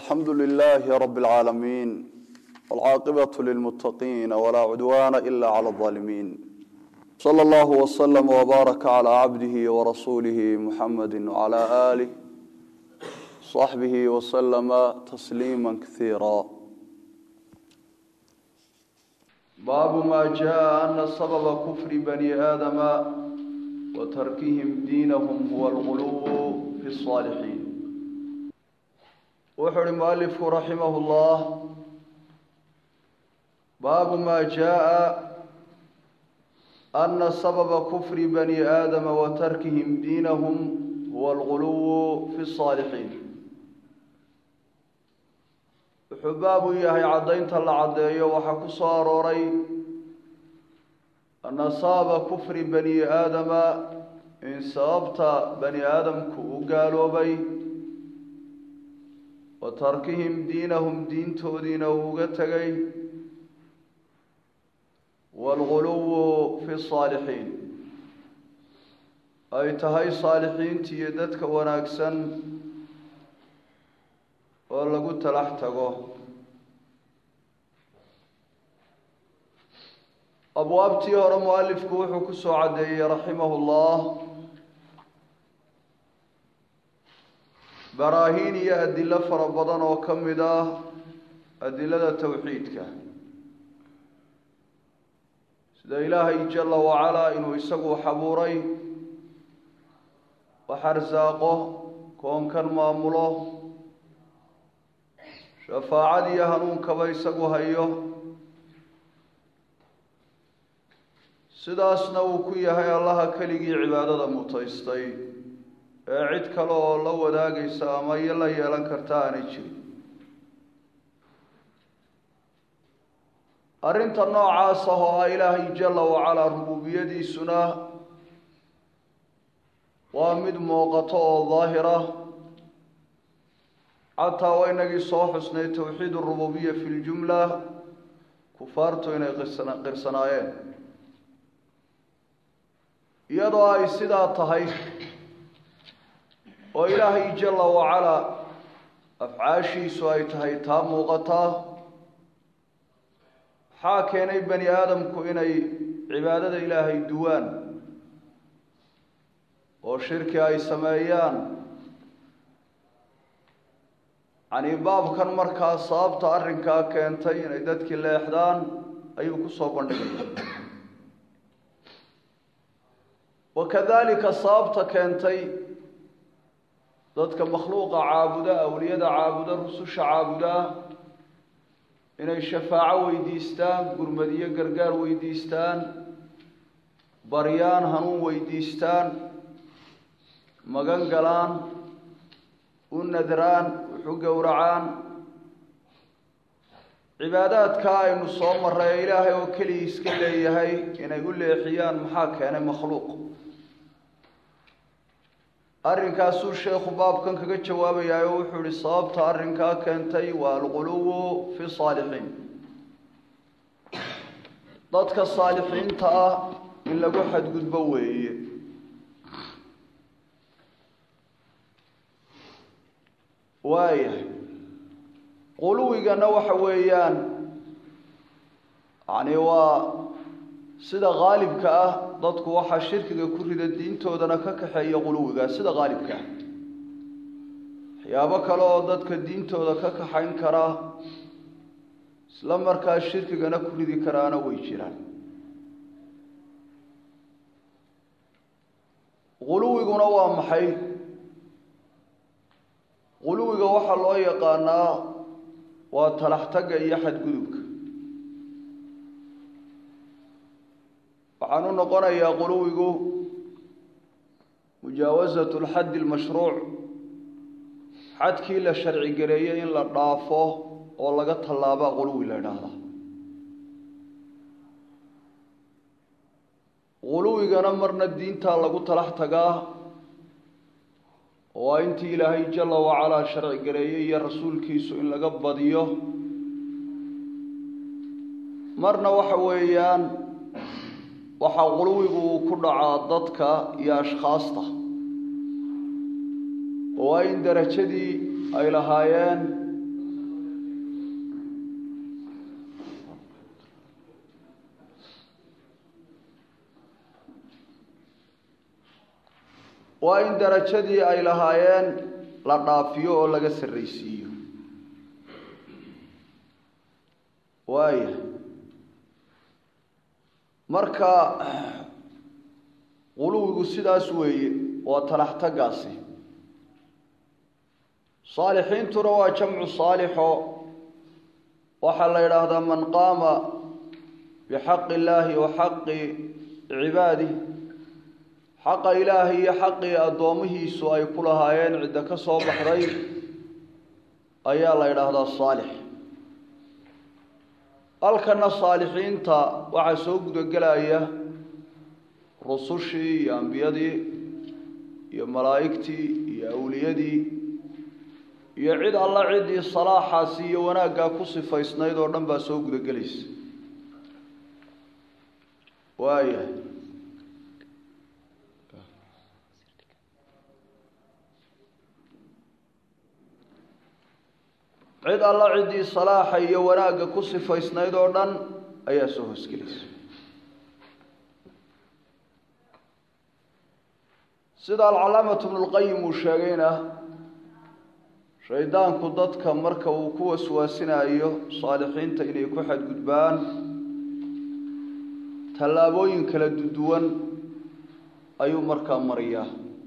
الحمد لله رب العالمين والعاقبة للمتقين ولا عدوان إلا على الظالمين صلى الله وسلم وبارك على عبده ورسوله محمد وعلى آله صحبه وسلم تسليما كثيرا باب ما جاء أن سبب كفر بني آدم وتركهم دينهم هو الغلو في الصالحين wuxuu uhi mualifku raximah اllah baabu ma jaءa ana sababa kufri bani aadama wa tarkihim diinahum huwa alguluw fi الصaalixiin wuxuu baab u yahay caddaynta la caddeeyo waxaa ku soo arooray ana sababa kufri bani aadama in sababta bani aadamku u gaaloobay wa tarkihim diinahum diintoodiina uu uga tegay waalguluwu fi saalixiin ay tahay saalixiinta iyo dadka wanaagsan oo lagu talax tago abwaabtii hore mualifku wuxuu ku soo caddeeyey raximahu llah baraahiin iyo adilo fara badan oo ka mid ah adilada towxiidka sida ilaahay jala wacalaa inuu isagu xabuuray wax arsaaqo koonkan maamulo shafaacad iyo hanuunkaba isagu hayo sidaasna uu ku yahay allaha keligii cibaadada mutaystay ee cid kale oo la wadaagaysa ama iyo la yeelan karta aanay jirin arrinta noocaas ah oo ah ilaahay jala wacalaa rububiyadiisuna waa mid muuqato oo daahira xataa waa inagii soo xusnay towxiid urububiya fi ljumla kufaartu inay qirsan qirsanaayeen iyadoo ay sidaa tahay oo ilaahay jala wacalaa afcaashiisu ay tahay taa muuqataa maxaa keenay bani aadamku inay cibaadada ilaahay duwaan oo shirki ay sameeyaan yacnii baabkan markaa sababta arrinkaa keentay inay dadkii leexdaan ayuu kusoo bandhigaya wakadalika sababta keentay dadka makhluuqa caabuda awliyada caabuda rususha caabuda inay shafaaco weydiistaan gurmadiyo gargaar weydiistaan baryaan hanuun weydiistaan magan galaan u nadraan wuxu gowracaan cibaadaadkaa aynu soo maray ee ilaahay oo keligii iska leeyahay inay u leexiyaan maxaa keenay makhluuq arrinkaasuu sheekhu baabkan kaga jawaabayaa oo wuxuu ihi sababta arrinkaa keentay waa alguluwu fi saalixiin dadka saalixiinta ah in lagu xadgudbo weeye waayahay quluwigana waxa weeyaan yani waa sida haalibka ah dadku waxaa shirkiga ku rida diintoodana ka kaxeeya quluwiga sida haalibka ah waxyaabo kale oo dadka diintooda ka kaxayn kara isla markaa shirkigana ku ridi karaana way jiraan quluwiguna waa maxay quluwiga waxaa loo yaqaanaa waa talaxtagga iyo xadgudubka waxaan u noqonayaa quluwigu mujaawasatu lxaddi lmashruuc xadkii la sharci gareeyey in la dhaafo oo laga tallaabaa quluwi la idhaahdaa quluwigana marna diintaa lagu talax tagaa oo waa intii ilaahay jala wacalaa sharci gareeyey iyo rasuulkiisu in laga badiyo marna waxa weeyaan waxaa quluwigu uu ku dhacaa dadka iyo ashkhaasta oo waa in derajadii ay lahaayeen waa in darajadii ay lahaayeen la dhaafiyo oo laga sarraysiiyo waaya marka quluwigu sidaas weeye waa talaxtagaasi saalixiintuna waa jamcu saalixo waxaa la yidhaahdaa man qaama bixaqi illaahi wa xaqi cibaadih xaqa ilaahay iyo xaqii addoomihiisu ay ku lahaayeen cidda ka soo baxday ayaa la yidhaahdaa saalix halkana saalixiinta waxaa soo gudagelaya rusushii iyo ambiyadii iyo malaa'igtii iyo awliyadii iyo cid alla ciddii salaaxaasi iyo wanaaggaa ku sifaysnayd oo dhan baa soo gudagelaysa waaya cid alla ciddii salaaxa iyo wanaagga ku sifaysnayd oo dhan ayaa soo hoosgelaysa sida alcalaamatu bnulqayim uu sheegayna shaydaanku dadka marka uu ku waswaasinayo saalixiinta inay ku xadgudbaan tallaabooyin kala duwan ayuu markaa mariyaa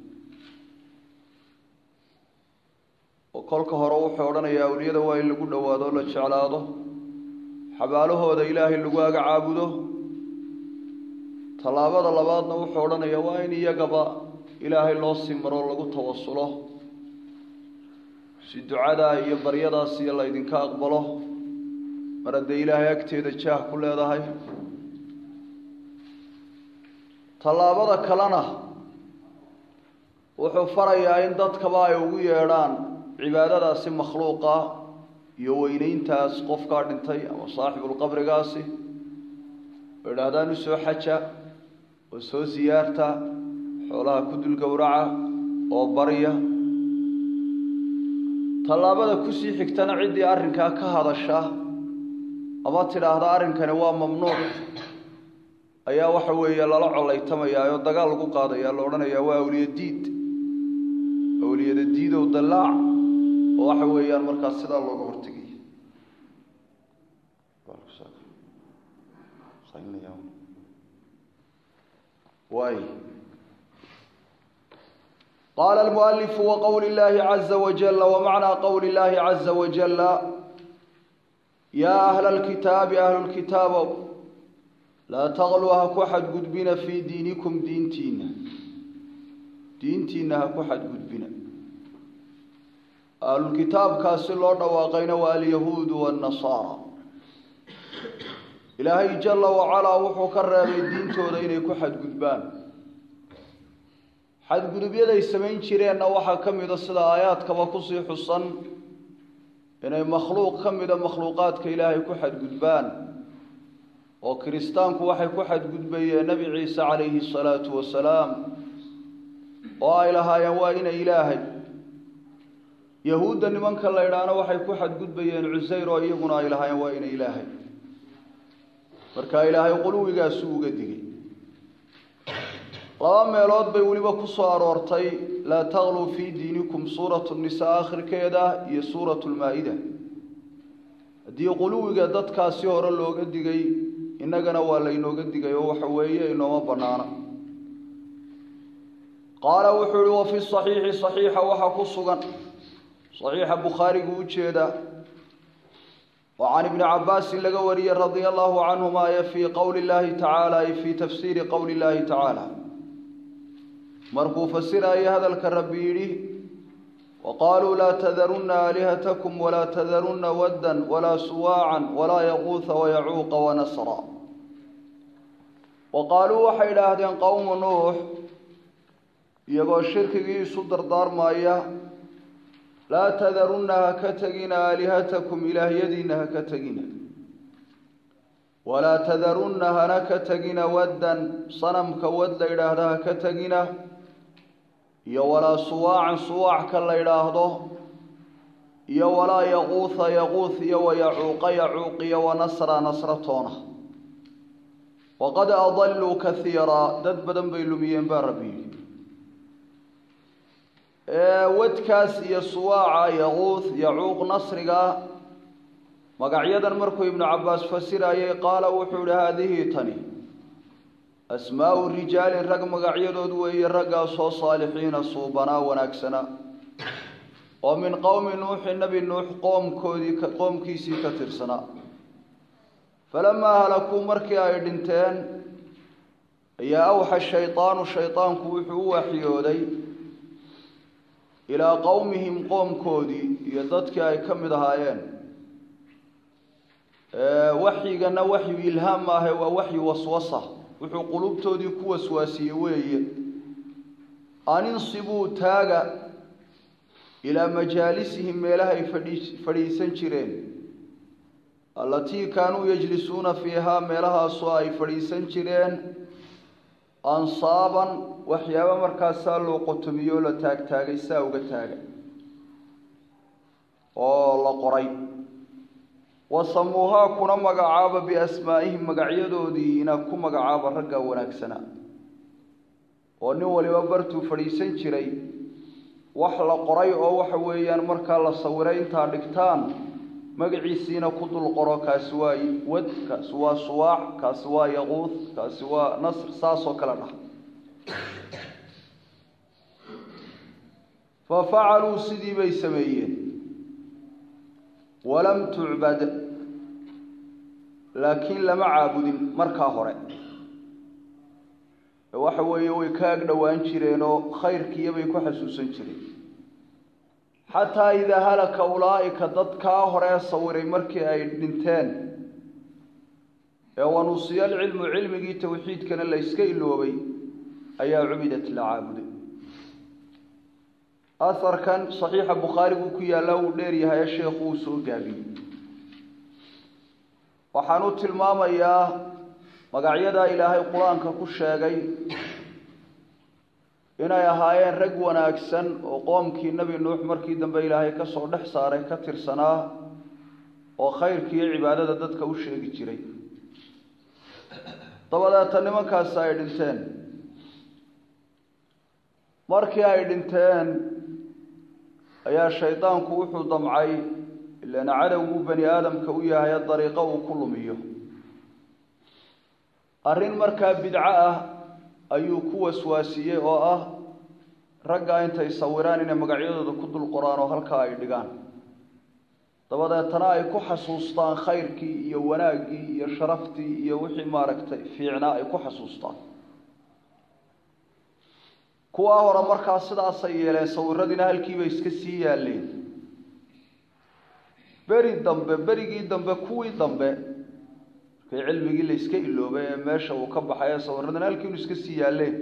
oo kolka hore wuxuu odhanayaa awliyada waa in lagu dhowaado o la jeclaado xabaalahooda ilaahay lagu aga caabudo tallaabada labaadna wuxuu odhanayaa waa in iyagaba ilaahay loo sii maro lagu tawasulo si ducadaa iyo baryadaas iyo laydinka aqbalo mar haddee ilaahay agteeda jaah ku leedahay tallaabada kalena wuxuu farayaa in dadkaba ay ugu yeedhaan cibaadadaasi makhluuqa iyo weyneyntaas qofkaa dhintay ama saaxibulqabrigaasi oo idhaahdaan u soo xaja oo soo siyaarta xoolaha ku dul gowraca oo barya tallaabada kusii xigtana ciddii arrinkaa ka hadasha ama tidhaahda arrinkani waa mamnuuc ayaa waxa weeye lala collaytamayaa oo dagaal lagu qaadaya la odhanayaa waa awliya diid awliyada diidow dallaac oo waxa weeyaan markaas sidaa looga hortegaya waay qaala almualifu waqowli llaahi caza wajala wamacnaa qowli llaahi caza wajala yaa ahla alkitaabi ahlu lkitaabow laa taqluu ha ku xadgudbina fii diinikum diintiina diintiina ha ku xadgudbina ahlulkitaabkaasi loo dhawaaqayna waa alyahuudu waannasaara ilaahay jala wacalaa wuxuu ka reebay diintooda inay ku xadgudbaan xadgudubyaday samayn jireenna waxaa ka mida sida aayaadkaba kusii xusan inay makhluuq ka mida makhluuqaadka ilaahay ku xadgudbaan oo kiristaanku waxay ku xadgudbayeen nebi ciise calayhi salaatu wasalaam oo ay lahaayeen waa ina ilaahay yahuudda nimanka la idhaahna waxay ku xadgudbayeen cusayr oo iyaguna ay lahaayeen waa ina ilaahay marka ilaahay quluwigaasu uga digay laba meelood bay weliba ku soo aroortay laa taqluu fii diinikum suuratu nisaa akhirkeeda iyo suuratu lmaa-ida haddii quluwiga dadkaasi hore looga digay innagana waa laynooga digay oo waxa weeye inooma bannaana qaala wuxuu ihi wa fi saxiixi saxiixa waxaa ku sugan saxiixa bukhaarigu ujeeda oo can ibni cabaasin laga wariyey radia allahu canhuma ee fii qowli llahi tacaala ay fii tafsiiri qowli llahi tacaala markuu fasiraayo hadalka rabbi yidhi waqaaluu laa tadarunna aalihatakum walaa tadarunna waddan walaa suwaacan walaa yaquuha wayacuuqa wanasra wa qaaluu waxay idhaahdeen qowmu nuux iyagoo shirkigii isu dardaarmaya laa tadarunna ha ka tegina aalihatakum ilaahyadiinna ha ka tegina walaa tadarunna hana ka tegina waddan sanamka wad la yidhaahda ha ka tegina iyo walaa suwaacan suwaacka la yidhaahdo iyo walaa yaquuha yaquuh iyo wayacuuqa yacuuq iyo wanasra nasratoona waqad adalluu kaiira dad badan bay lumiyeen baa rabbi yidhi wadkaas iyo suwaaca yaquuth yacuuq nasriga magacyadan markuu ibnu cabbaas fasirayay qaala wuxuu ihi haadihi tani asmaau rijaalin rag magacyadood weeye raggaasoo saalixiina suubanaa wanaagsana oo min qowmi nuuxi nebi nuux qoomkoodii qoomkiisii ka tirsanaa falamaa halakuu markii ay dhinteen ayaa awxa shaydaanu shaydaanku wuxuu u waxyooday ilaa qowmihim qoomkoodii iyo dadkii ay ka mid ahaayeen waxyigana waxyu ilhaam maahe waa waxyu waswasa wuxuu qulubtoodii ku waswaasiyey weeye aninsibuu taaga ilaa majaalisihim meelahay fadhii fadhiisan jireen allatii kaanuu yajlisuuna fiihaa meelahaasoo ay fadhiisan jireen ansaaban waxyaaba markaasaa loo qotomiyoo la taagtaagay saa uga taaga oo la qoray wasamuuhaa kuna magacaaba biasmaa'ihim magacyadoodiina ku magacaaba ragga wanaagsana oo nin waliba bartuu fadhiisan jiray wax la qoray oo waxa weeyaan markaa la sawiray intaa dhigtaan magaciisiina ku dul qoro kaasi waa wad kaasi waa suwaac kaasi waa yaquud kaasi waa nasr saasoo kale dhah fa facaluu sidii bay sameeyeen walam tucbad laakiin lama caabudin markaa hore waxa weeye way ka ag dhowaan jireenoo khayrkiiyabay ku xasuusan jireen xataa idaa halaka ulaa'ika dadkaa horee sawiray markii ay dhinteen ee wanusiya alcilmu cilmigii tawxiidkana la yska iloobay ayaa cubidat la caabuday aharkan saxiixa bukhaariguu ku yaallaa uu dheer yahaye sheekhu uu soo gaabiyey waxaan u tilmaamayaa magacyadaa ilaahay qur-aanka ku sheegay inay ahaayeen rag wanaagsan oo qoomkii nebi nuux markii dambe ilaahay ka soo dhex saaray ka tirsanaa oo khayrkiiyo cibaadada dadka u sheegi jiray dabadeeta nimankaasi ay dhinteen markii ay dhinteen ayaa shaydaanku wuxuu damcay ilaan cadowguu bani aadamka u yahay dariiqo uu ku lumiyo arrin markaa bidco ah ayuu ku waswaasiyey oo ah ragga intay sawiraan inay magacyadooda ku dul qoraan oo halkaa ay dhigaan dabadeetana ay ku xasuustaan khayrkii iyo wanaaggii iyo sharaftii iyo wixii maaragtay fiicnaa ay ku xasuustaan kuwaa hore markaa sidaasay yeeleen sawiradiina halkiibay iska sii yaalleen beri dambe berigii dambe kuwii dambe markay cilmigii la yska iloobay ee meesha uu ka baxay ee sawiradina halkiinu iska sii yaalleen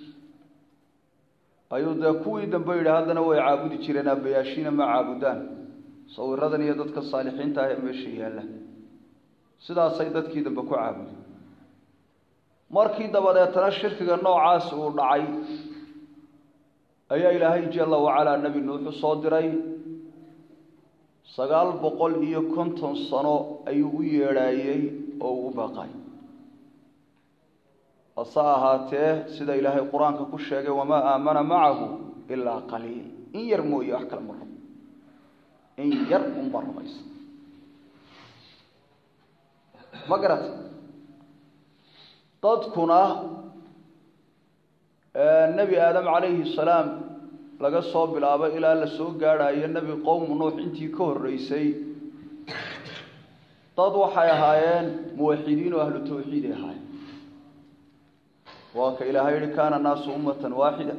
ayuu dee kuwii dambe yidhi haddana way caabudi jireen aabbayaashiina ma caabudaan sawiradan iyo dadka saalixiinta ah ee meesha yaalla sidaasay dadkii dambe ku caabudi markii dabadeetana shirkiga noocaasi uu dhacay ayaa ilaahay jalla wacalaa nebi nuuxu soo diray sagaal boqol iyo konton sano ayuu u yeedhaayey oo uu u baaqay hase ahaatee sida ilaahay qur-aanka ku sheegay wamaa aamana macahu ilaa qaliil in yar mooye wax kale ma rabo in yar unba rumaysa ma garata dadkuna nebi aadam calayhi salaam laga soo bilaabo ilaa la soo gaadhayo nebi qowmu nuux intii ka horreysay dad waxay ahaayeen muwaxidiin oo ahlu tawxiiday ahaayeen waa ka ilaahay yihi kaana naasu ummatan waaxida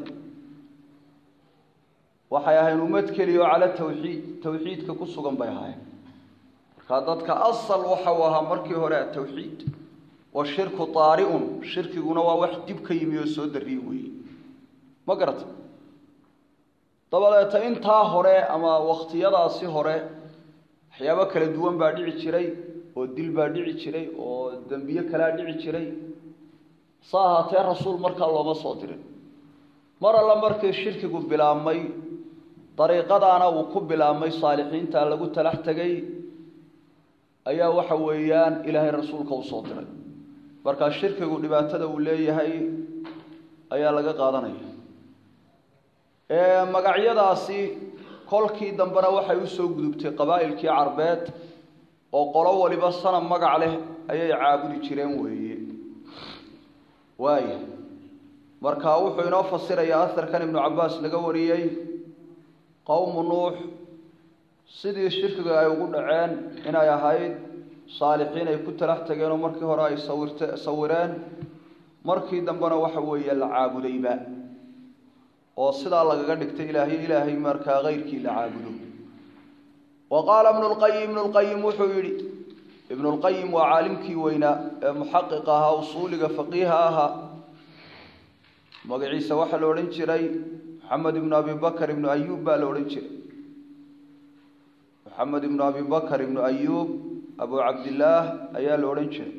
waxay ahayn ummad keliya oo cala tawxiid tawxiidka ku sugan bay ahaayeen markaa dadka asal waxa uu ahaa markii hore atawxiid washirku taari'un shirkiguna waa wax dib ka yimi oo soo darriye weeye ma garata dabadeeta intaa hore ama wakhtiyadaasi hore waxyaabo kala duwan baa dhici jiray oo dil baa dhici jiray oo dembiye kalaa dhici jiray sa ahaatee rasuul markaa looma soo dirin mar alla markii shirkigu bilaabmay dariiqadaana uu ku bilaabmay saalixiinta lagu talax tegay ayaa waxa weeyaan ilaahay rasuulka u soo diray markaa shirkigu dhibaatada uu leeyahay ayaa laga qaadanaya magacyadaasi kolkii dambena waxay usoo gudubtay qabaa'ilkii carbeed oo qolo waliba sanam magac leh ayay caabudi jireen weeye waaya marka wuxuu inoo fasirayaa aharkan ibnu cabbaas laga wariyey qowmu nuux sidii shirkiga ay ugu dhaceen inay ahayd saalixiin ay ku talax tageen oo markii hore ay sawirte sawireen markii dambena waxa weeye la caabudayba oo sidaa lagaga dhigtay ilaahay ilaahay markaa keyrkii la caabudo wa qaala ibnu lqayim ibnu lqayim wuxuu yidhi ibnu lqayim waa caalimkii weynaa ee muxaqiq ahaa usuuliga faqiiha ahaa magaciisa waxaa la odhan jiray maxamed ibnu abi bakr ibnu ayuub baa la odhan jiray maxamed ibnu abi bakr ibnu ayuub abu cabdillaah ayaa la odhan jiray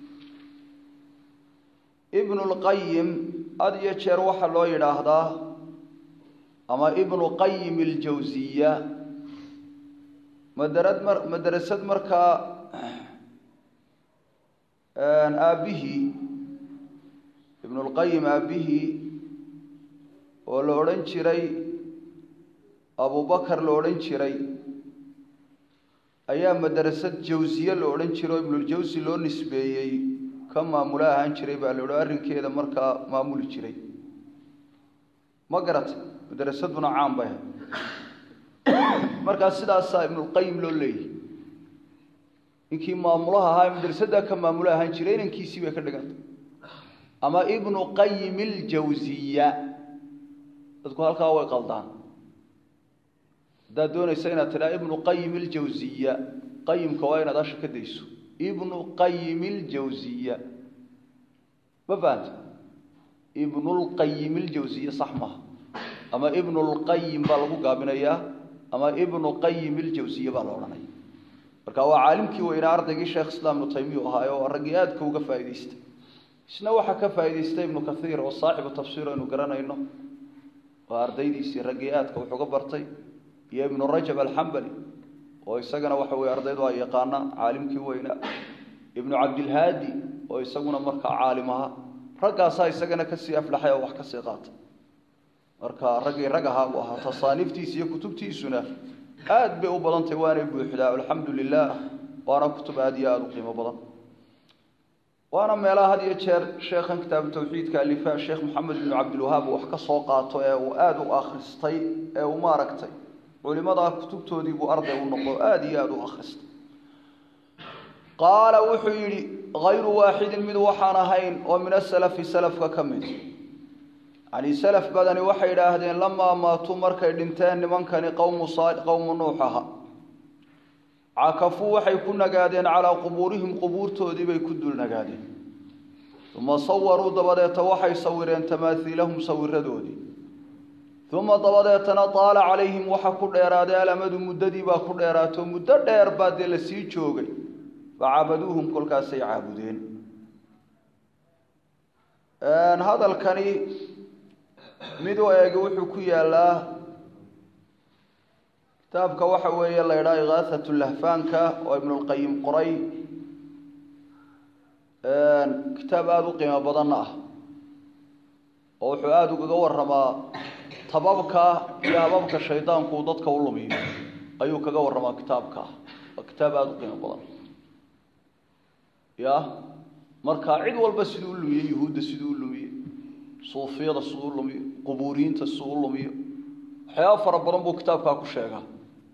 ibnu lqayim had iyo jeer waxaa loo yidhaahdaa ama ibnu qayim aljawsiya madarad mar madrasad markaa aabbihii ibnulqayim aabbihii oo la odhan jiray abubakar la odhan jiray ayaa madrasad jawsiye la odhan jiray oo ibnuljawsi loo nisbeeyey ka maamulo ahaan jiray baa la odhan arrinkeeda markaa maamuli jiray ma garatay madrasaduna caan bay ahay markaa sidaasaa ibnulqayim loo leeyahy ninkii maamulaha ahaa ee madrasaddaa ka maamulo ahaan jiray inankiisii bay ka dhiganta ama ibnu qayim aljawsiya dadku halkaa way qaldaan haddaad doonaysa inaad tidhaa ibnu qayim aljawsiya qayimka waa inaad asha ka dayso ibnu qayim aljawsiya ma fahanta ibnulqayim aljawsiya sax maha ama ibnulqayim baa lagu gaabinayaa ama ibnu qayim aljawsiya baa la odhanaya marka waa caalimkii weynaa ardaygii sheekh islaam ibnu taymiya ahaay oo raggii aadka uga faa'idaystay isna waxaa ka faa'idaystay ibnu kathiir oo saaxibu tafsiir aynu garanayno oo ardaydiisii raggii aadka wax uga bartay iyo ibnu rajab alxambali oo isagana waxa weye ardaydu ay yaqaanaan caalimkii weynaa ibnu cabdilhaadi oo isaguna markaa caalim ahaa raggaasaa isagana kasii aflaxay oo wax kasii qaatay marka raggii rag ahaa buu ahaa tasaaniiftiisa iyo kutubtiisuna aad bay u badantay waanay buuxdaa alxamdu lilah waana kutub aada iyo aada u qiimo badan waana meelaha had iyo jeer sheekhan kitaabu tawxiidka alifa sheekh maxamed ibnu cabdilwahaab wax ka soo qaato ee uu aada u akhristay ee uu maaragtay culimadaa kutubtoodii buu arday u noqdo aada iyo aada u akhristay qaala wuxuu yidhi hayru waaxidin mid waxaan ahayn oo min asalafi salafka ka mid yani salaf badani waxay idhaahdeen lamaa maatuu markay dhinteen nimankani qowmu qowmu nuux aha cakafuu waxay ku nagaadeen calaa qubuurihim qubuurtoodii bay ku dul nagaadeen uma sawaruu dabadeeta waxay sawireen tamaaiilahum sawiradoodii uma dabadeetana taala calayhim waxa ku dheeraaday alamadu muddadii baa ku dheeraato muddo dheer baa dee la sii joogay facaabaduuhum kolkaasay caabudeen hadalkani mid u eegi wuxuu ku yaalaa kitaabka waxa weeye la ydhaha ikaahat lahfaanka oo ibnulqayim qoray kitaab aada u qiimo badanna ah oo wuxuu aada ugaga waramaa tababka iyo hababka shaydaanku uu dadka u lumiyo ayuu kaga waramaa kitaabka waa kitaab aada u qiimo badan ya marka cid walba siduu u lumiye yuhuudda siduu u lumiye suufiyada siduu u lumiyo qubuuriyiinta siduu u lumiyo waxyaaba fara badan buu kitaabkaa ku sheegaa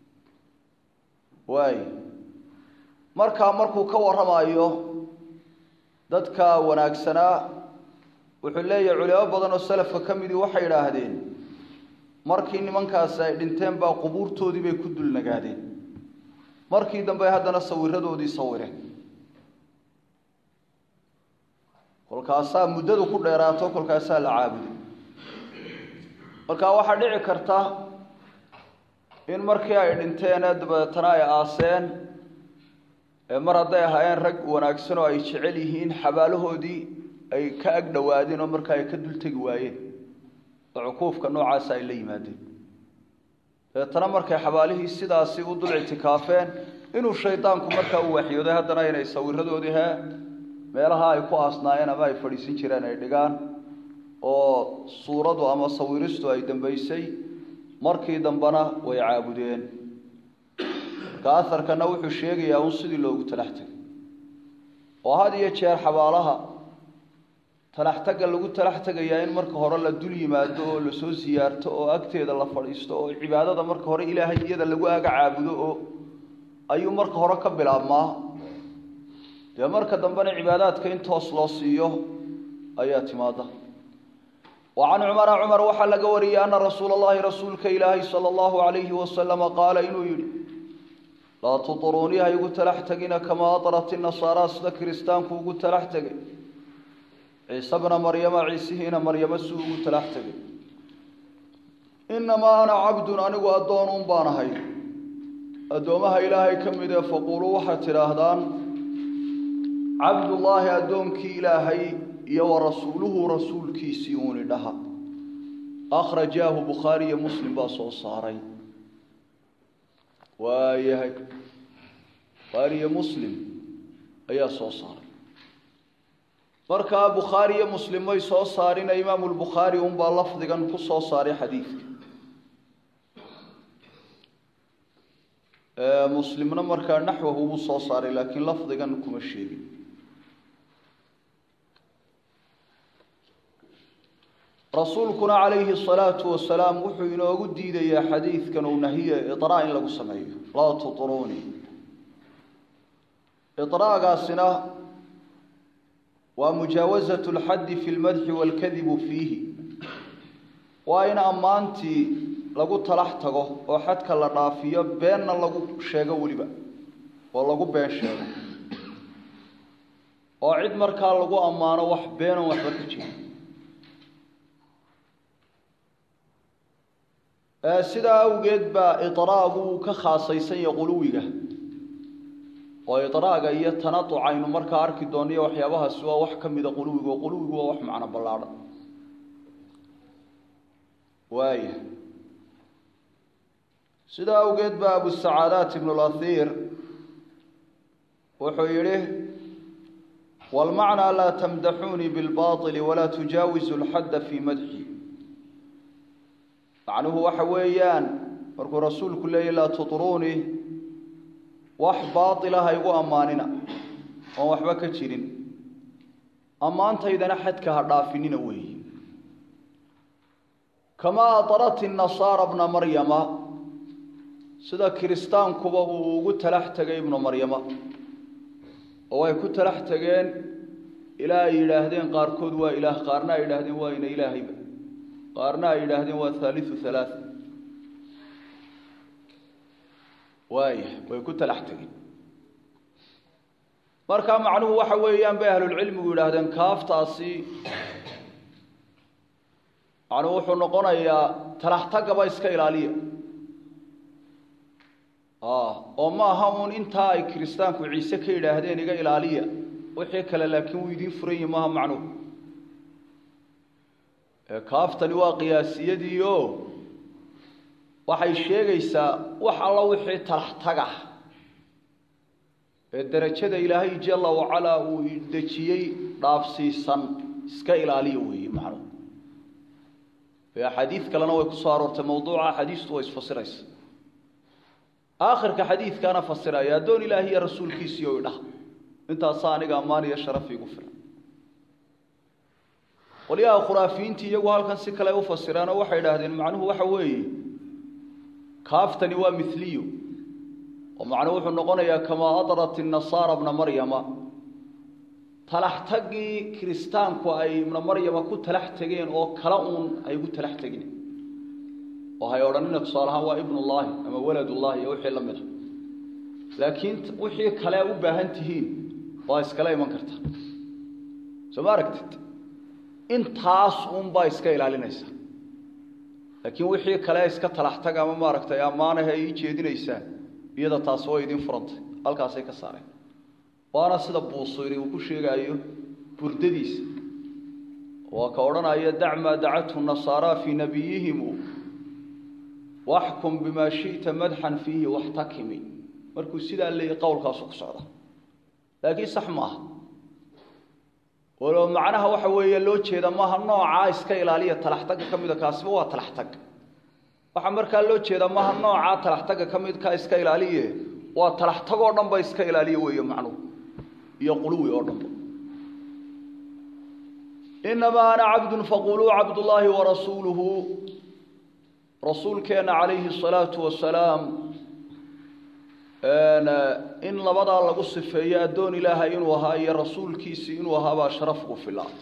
waay markaa markuu ka warramayo dadka wanaagsanaa wuxuu leeyahay culimo badan oo salafka ka midii waxay idhaahdeen markii nimankaasi ay dhinteen baa qubuurtoodii bay ku dul nagaadeen markii dambe haddana sawiradoodii sawireen kolkaasaa muddadu ku dheeraato kolkaasaa la caabuday markaa waxaa dhici karta in markii ay dhinteen ee dabeetana ay aaseen mar hadday ahaayeen rag wanaagsan oo ay jecel yihiin xabaalahoodii ay ka ag dhowaadeen oo markaa ay ka dul tegi waayeen oo cuquufka noocaasa ay la yimaadeen dabeetana markay xabaalihii sidaasi u dul ictikaafeen inuu shaydaanku markaa u waxyooday haddana inay sawiradoodii hee meelaha ay ku aasnaayeen ama ay fadhiisin jireen ay dhigaan oo suuradu ama sawiristu ay dambaysay markii dambena way caabudeen marka aharkana wuxuu sheegayaa un sidii loogu talax tegay oo had iyo jeer xabaalaha talax tagga lagu talax tegayaa in marka hore la dul yimaado oo lasoo siyaarto oo agteeda la fadhiisto oo cibaadada marka hore ilaahay iyada lagu aga caabudo oo ayuu marka hore ka bilaabmaa dee marka dambena cibaadaadka in toos loo siiyo ayaa timaada wa can cumara cumar waxaa laga wariyey ana rasuula allahi rasuulka ilaahay sala allahu alayhi wasalama qaala inuu yidhi laa tuطuruunii ha igu talax tegina kamaa aطrat inasaara sida kiristaanku ugu talax tegay ciise bna maryama ciisihiina maryamo suu ugu talax tegay inamaa ana cabdun anigu addoon un baan ahay addoomaha ilaahay ka mid ee faquuluu waxaad tidhaahdaan cabdullaahi addoonkii ilaahay iyo wa rasuuluhu rasuulkiisii uuni dhaha akhrajaahu bukhaari iyo muslim baa soo saaray waayahay bukhaari iyo muslim ayaa soo saaray markaa bukhaari iyo muslim may soo saarina imaamu lbukhaari unbaa lafdigan ku soo saaray xadiidka muslimna markaa naxwahu wuu soo saaray laakiin lafdigan kuma sheegin rasuulkuna calayhi الsalaatu wasalaam wuxuu inoogu diidayaa xadiidkan uu nahiye iطraa in lagu sameeyo laa tuطruuni iطraagaasina waa mujaawazaة اlxaddi fi اlmadxi wاlkadibu fiihi waa in ammaantii lagu talax tago oo xadka la dhaafiyo beenna lagu sheego weliba oo lagu been sheego oo cid markaa lagu ammaano wax beenon waxba ka jira sidaa awgeed baa iطraagu uu ka khaasaysan yahay quluwiga oo iطraaga iyo tanaduc aynu markaa arki doonno iyo waxyaabahaasi waa wax ka mida quluwiga oo quluwigu waa wax macno ballaadhan waaya sidaa awgeed baa abusacaadaat ibnu اlahir wuxuu yihi wاlmacnaa laa tamdaxuunii biاlbaطili walaa tujaawizu اlxadda fii madxi macnuhu waxa weeyaan markuu rasuulku leeyahy laa tuطruunii wax baaطila ha igu ammaanina oon waxba ka jirin ammaantaydana xadka ha dhaafinina weeyi kamaa aطrat الnasaara bna maryama sida kiristaankuba uu ugu talax tegay ibnu maryama oo ay ku talax tegeen ilaa ay yidhaahdeen qaarkood waa ilaah qaarna ay yidhaahdeen waa ina ilaahayba qaarna ay yidhaahdeen waa haaliu halaath waaya way ku talax tegeen markaa macnuhu waxa weeyaan bay ahlulcilmigu yidhaahdeen kaaftaasi macnuhu wuxuu noqonayaa talax tagaba iska ilaaliya oo ma aha uun intaa ay kiristaanku ciise ka yidhaahdeen iga ilaaliya wixii kale laakiin wuu idiin furan yihi maaha macnuhu kaaftani waa qiyaasiyadiio waxay sheegaysaa wax alla wixii talax tagah ee derajada ilaahay jala wacalaa uu dejiyey dhaafsiisan iska ilaaliya weeye macnuhu e axaadiid kalena way kusoo aroortay mawduuca axaadiistu way isfasiraysa aakhirka xadiidkaana fasiraya addoon ilaahi iyo rasuulkiisii o idhah intaasaa aniga ammaan iyo sharaf iigu filan qolyaha khuraafiyiintii iyagu halkan si kale u fasireenoo waxay idhaahdeen macnuhu waxa weeye kaaftani waa miliyo oo macnuhu wuxuu noqonayaa kamaa adrat inasaara bna maryama talax taggii kiristaanku ay ibna maryama ku talax tegeen oo kala uun ay ugu talax tegeen oo hay odhanina tusaale ahaan waa ibnullaahi ama waladullahi iyo wixii la mid a laakiin wixii kale u baahan tihiin waa iskala iman karta soo ma aragtid intaas uunbaa iska ilaalinaysa laakiin wixii kale iska talax tag ama maaragtay ammaanahe ay ii jeedinaysaa iyada taasi way idiin furantay halkaasay ka saareen waana sida buusiri uu ku sheegaayo burdadiisa waa ka odhanaya dac maa dacathu nasaara fii nabiyihimu waxkum bimaa shita madxan fiihi waxtakimi markuu sidaa leeyay qowlkaasu ku socda laakiin sax ma aha walo macnaha waxa weeye loo jeeda maaha noocaa iska ilaaliya talax tagga ka mida kaasiba waa talax tag waxaa markaa loo jeedaa maha noocaa talaxtaga ka midkaa iska ilaaliye waa talaxtagoo dhan ba iska ilaaliye weeye macnuhu iyo quluwi oo dhanba inamaa ana cabdun faquluu cabdullaahi warasuuluhu rasuulkeenna calayhi الsalaatu wasalaam in labadaa lagu sifeeyo addoon ilaahay inuu ahaa iyo rasuulkiisii inuu ahaa baa sharaf ugu filaa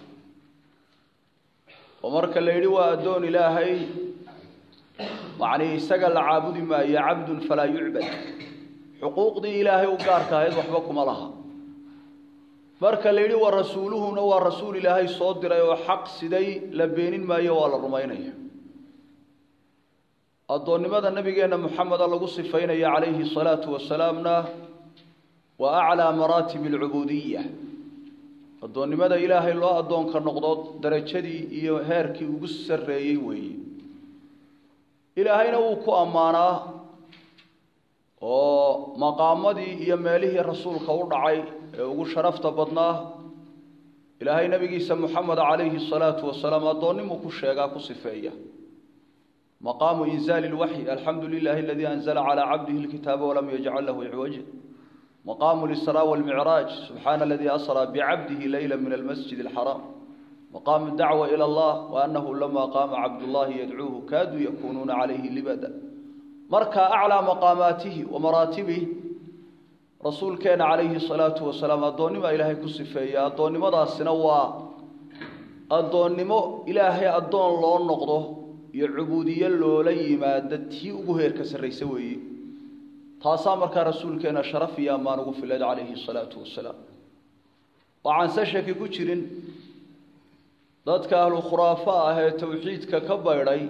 oo marka la yidhi waa addoon ilaahay macnii isaga la caabudi maayo cabdun falaa yucbad xuquuqdii ilaahay u gaarka ahayd waxba kuma laha marka la yidhi wa rasuuluhuna waa rasuul ilaahay soo diray oo xaq siday la beenin maayo waa la rumaynaya addoonnimada nabigeenna moxameda lagu sifaynaya calayhi salaatu wasalaamna waa aclaa maraatib alcubuudiya addoonnimada ilaahay loo addoonka noqdo darajadii iyo heerkii ugu sarreeyey weeye ilaahayna wuu ku ammaanaa oo maqaamadii iyo meelihii rasuulka u dhacay ee ugu sharafta badnaa ilaahay nabigiisa moxamed calayhi salaatu wasalaam addoonnimuu ku sheegaa ku sifeeya maqaamu inzaali lwaxyi alxamdu lilahi aladii anzala calaa cabdihi lkitaaba walam yajcal lahu icwaja maqaamu lisraa walmicraaj subxaana aladii asraa bicabdihi leyla min almasjid alxaraam maqaamu dacwa ila allah waanahu lama qaama cabdullahi yadcuuhu kaaduu yakunuuna calayhi libada marka aclaa maqaamaatihi wa maraatibih rasuulkeena calayhi salaatu wasalaam addoonnima ilaahay ku sifeeya addoonnimadaasina waa addoonnimo ilaahay addoon loo noqdo iyo cubuudiye loola yimaado tii ugu heerka sarraysa weeye taasaa markaa rasuulkeena sharaf iyo ammaan ugu filayd calayhi salaatu wasalaam waxaan se shaki ku jirin dadka ahlu khuraafo ah ee towxiidka ka baydhay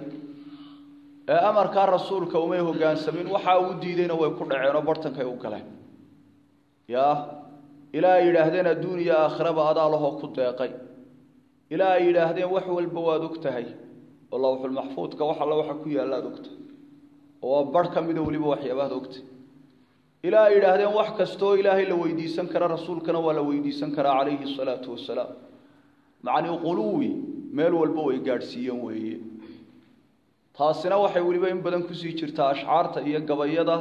ee amarkaa rasuulka umay hoggaansamin waxaa uu diidayna way ku dhaceenoo bartankay u galeen yaa ilaa ay yidhaahdeen adduun iyo aakhiraba adaa lahoo ku deeqay ilaa ay yidhaahdeen wax walba waad og tahay oo lawxulmaxfuudka wax alla waxa ku yaalla ad ogtahay oo waa barh ka mida weliba waxyaabaad ogtay ilaa ay yidhaahdeen wax kastoo ilaahay la weydiisan kara rasuulkana waa la weydiisan karaa calayhi salaatu wasalaam macnii quluwi meel walba way gaadhsiiyeen weeye taasina waxay weliba in badan kusii jirtaa ashcaarta iyo gabayada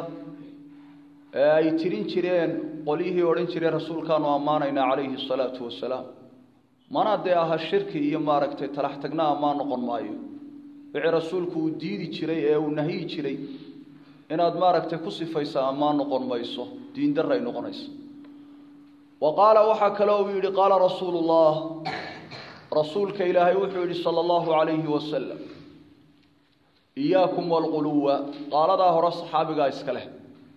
ee ay tirin jireen qolyihii odhan jireen rasuulkaanu ammaanaynaa calayhi salaatu wasalaam mana dee aha shirki iyo maaragtay talax tagna ammaan noqon maayo wixii rasuulku uu diidi jiray ee uu nahyi jiray inaad maaragtay ku sifaysa ammaan noqon mayso diindaray noqonayso wa qaala waxaa kale uu yidhi qaala rasuulu llah rasuulka ilaahay wuxuu yidhi sala allahu calayhi wasalam iyaakum walquluwa qaaladaa hore saxaabigaa iska leh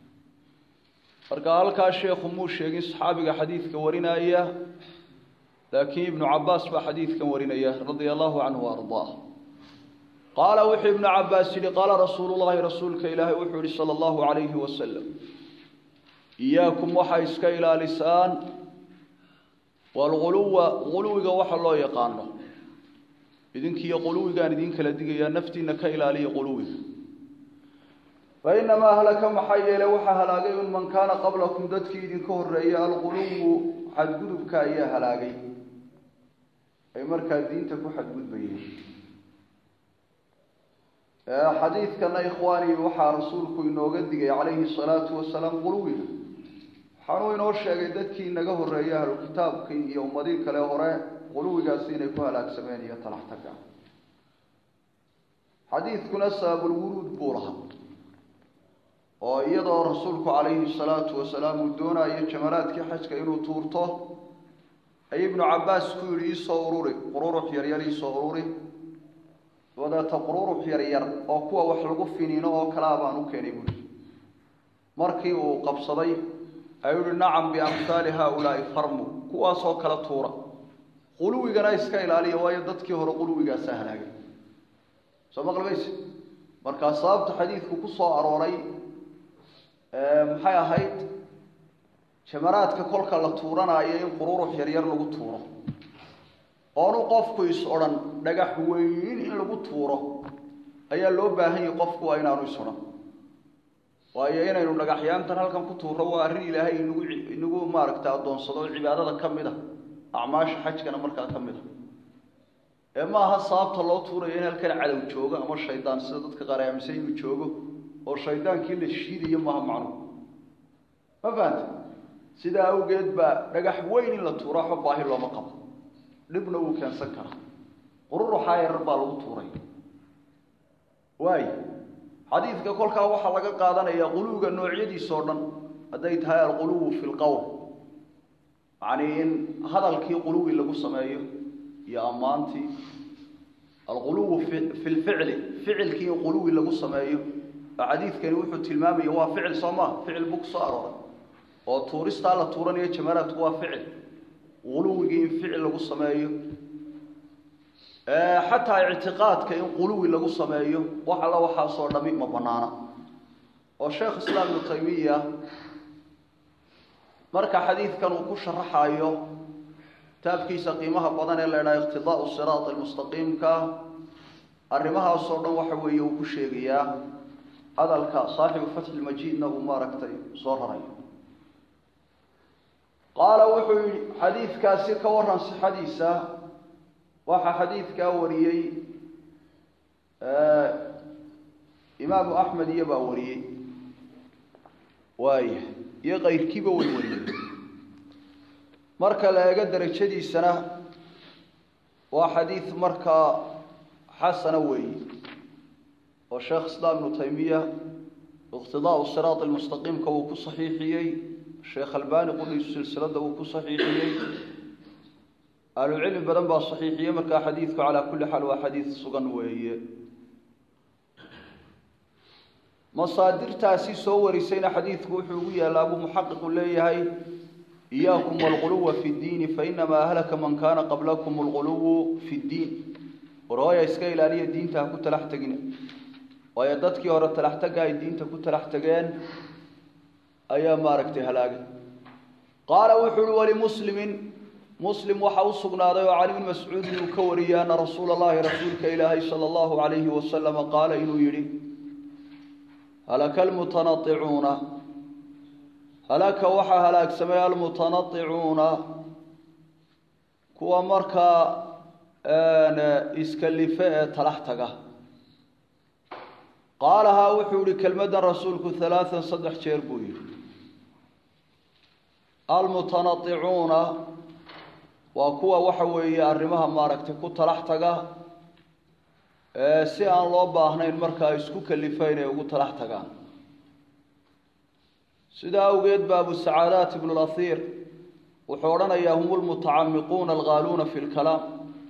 marka halkaa sheekhu muu sheegin saxaabiga xadiidka warinaya laakiin ibnu cabaas baa xadiidkan warinaya radia allahu canhu ardaa qaala wuxuu ibnu cabaas yihi qaala rasuulu llahi rasuulka ilaahay wuxuu yihi sala allahu calayhi wasalam iyaakum waxaa iska ilaalisaan walguluwa guluwiga waxa loo yaqaano idinkiiyo quluwigaan idin kala digayaa naftiina ka ilaaliya quluwiga fainamaa halaka maxaa yeele waxaa halaagay un man kaana qablakum dadkii idinka horeeyay alguluwu xadgudubka ayaa halaagay ay markaa diinta ku xadgudbayeen xadiidkana ikhwaani waxaa rasuulku inooga digay calayhi salaatu wasalaam quluwiga waxaanuu inoo sheegay dadkii inaga horeeyay ahlu kitaabkii iyo ummadii kale hore quluwigaasi inay ku halaagsameen iyo talax taga xadiidkuna sababulwuruud buu lahaa oo iyadoo rasuulku calayhi salaatu wasalaam uu doonayo jamaraadkii xajka inuu tuurto ay ibnu cabaas ku yidhi iisoo ururi qururux yaryar iisoo ururi dabadeeta qururux yaryar oo kuwa wax lagu finiino oo kalea baan u keenay buuri markii uu qabsaday ayuu yihi nacam biamhaali haaulaai farmu kuwaasoo kala tuura quluwigana iska ilaaliya waayo dadkii hore quluwigaasa halaagay soo maqlimayse markaa sababta xadiidku ku soo arooray maxay ahayd jamaraadka kolka la tuuranaayo in qururux yaryar lagu tuuro oonu qofku is odhan dhagax weyn in lagu tuuro ayaa loo baahan yahay qofku waa inaanu is odhan waayo inaynu dhagaxyaantan halkan ku tuuro waa arrin ilaahay inagu inagu maaragtay addoonsado cibaadada ka mid a acmaasha xajkana markaa ka mid a ee maaha sababta loo tuurayo in halkan cadow joogo ama shaydaan sida dadka qaar ay aaminsan inuu joogo oo shaydaankii la shiidayo maaha macnuhu ma fahanta sidaa awgeed baa dhagax weyn in la tuuro waxba baahi looma qabo dhibna wuu keensan karaa qururuxaa yarar baa lagu tuuray waay xadiidka kolkaa waxaa laga qaadanayaa quluwiga noocyadiisa oo dhan hadday tahay alquluwu fi lqowl macnii in hadalkii quluwi lagu sameeyo iyo ammaantii alquluwu fi fi lficli ficilkii in quluwi lagu sameeyo oo xadiidkani wuxuu tilmaamaya waa ficil soo maa ficil buu kusoo arooray oo tuuristaa la tuuranayo jamaraadku waa ficil quluwigii in ficil lagu sameeyo xataa ictiqaadka in quluwi lagu sameeyo wax alla waxaasoo dhami ma banaana oo sheekh islaam ibnu taymiya marka xadiidkan uu ku sharaxayo kitaabkiisa qiimaha badan ee la idhaha iqtidaau siraat almustaqiimka arrimahaasoo dhan waxa weeye uu ku sheegayaa hadalka saaxibu fatxi lmajiidna uu maaragtay soo rarayo qaala wuxuu yihi xadiidkaasi ka waran sixadiisa waxaa xadiidkaa wariyey imaamu axmed iyo baa wariyey waaya iyo kayrkiiba way wariyey marka la eego derajadiisana waa xadiid markaa xasana weeye oo sheekh islaam ibnu taymiya iqtidaau siraat almustaqiimka uu ku saxiixiyey sheekh albani qudhiisu silsilada uu ku saxiixiyey ahlucilmi badan baa saxiixiyey markaa xadiidku calaa kulli xaal waa xadiid sugan weeye masaadirtaasi soo warisayna xadiidku wuxuu ugu yaallaa buu muxaqiqu leeyahay iyaakum walquluwa fi ddiini fainamaa ahlaka man kaana qablakum alquluwu fi ddiin warhooya iska ilaaliya diinta ha ku talax tegina waayo dadkii hore talax tagga ay diinta ku talax tageen ayaa maaragtay halaagay qaala wuxuu uhi walimuslimin muslim waxaa u sugnaaday oo cali bn mascuudin uu ka wariyey ana rasuula allahi rasuulka ilaahay sala allahu calayhi wasalama qaala inuu yidhi halaka almutanaicuuna halaka waxaa halaagsamay almutanaicuuna kuwa markaa iskalife ee talax taga qaalahaa wuxuu yihi kelmaddan rasuulku halaaan saddex jeer buu yihi almutanaicuuna waa kuwa waxa weeye arrimaha maaragtay ku talax taga si aan loo baahnayn markaa isku kalifa inay ugu talax tagaan sidaa awgeed ba abu sacaadaat ibnu lahiir wuxuu odhanayaa hum lmutacamiquuna alghaaluuna fi lkalaam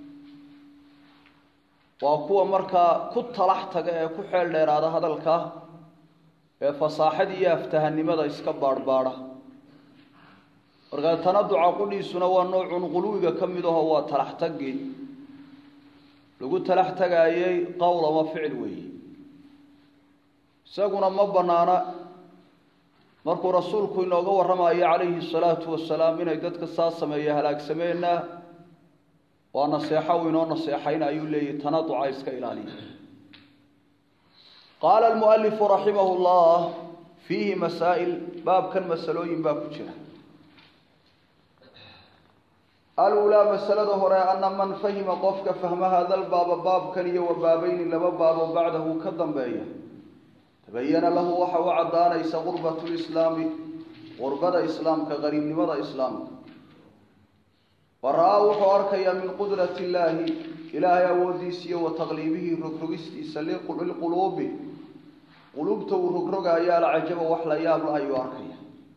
waa kuwa markaa ku talax taga ee ku xeel dheeraada hadalka ee fasaaxada iyo aftahanimada iska baadhbaadha markaa tanaduca qudhiisuna waa noocun quluwiga ka mid aho waa talax tagii lagu talax tagaayey qowl ama ficil weeye isaguna ma banaana markuu rasuulku inooga warramayo calayhi salaatu wasalaam inay dadka saa sameeya halaagsameenna waa naseexo uu inoo naseexayna ayuu leeyahy tanaduca iska ilaaliya qaala almualifu raximah llah fiihi masaa'il baabkan masalooyin baa ku jira alulaa masalada hore ana man fahima qofka fahma hada lbaaba baabkan iyo wa baabayni laba baabo bacdahu ka dambeeya tabayana lahu waxa u caddaanaysa qurbat lislaami qurbada islaamka qariibnimada islaamka wa ra-aa wuxuu arkayaa min qudrati illaahi ilaahay awoodiisa iyo wa taqliibihi rogrogistiisa lilquluubi quluubta uu rogrogaayo alcajaba wax la yaabla ayuu arkaya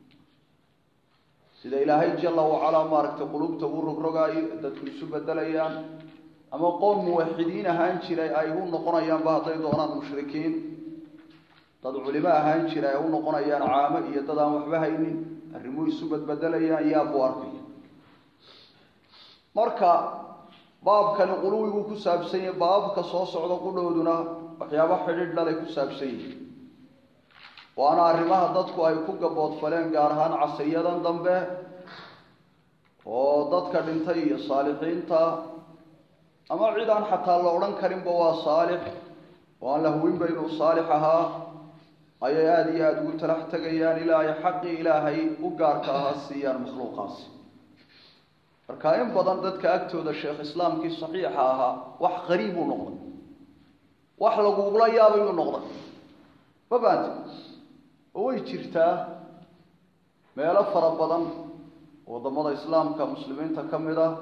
sida ilaahay jala wacalaa maaragtay quluubta uu rogrogaayo dadku isu bedelayaan ama qoom muwaxidiin ahaan jiray ay u noqonayaanba hadday doonaan mushrikiin dad culimo ahaan jira ay u noqonayaan caamo iyo dad aan waxba haynin arrimuu isu badbedelayaan yaabuu arkaya marka baabkani quluwiguu ku saabsan yahay baababka soo socda qudhooduna waxyaaba xidhiidh dhalay ku saabsan yihin waana arrimaha dadku ay ku gaboodfaleen gaar ahaan casriyadan dambe oo dadka dhintay iyo saalixiinta ama cid aan xataa la odhan karinba waa saalix oo aan la huwinba inuu saalix ahaa ayay aada iyo aada ugu talax tegayaan ilaa ay xaqii ilaahay u gaarka ahaa siiyaan makhluuqaasi marka in badan dadka agtooda sheekh islaamkii saxiixa ahaa wax qariib uu noqday wax lagugula yaabayuu noqday ma baante oo way jirtaa meelo fara badan waddamada islaamka muslimiinta ka mid ah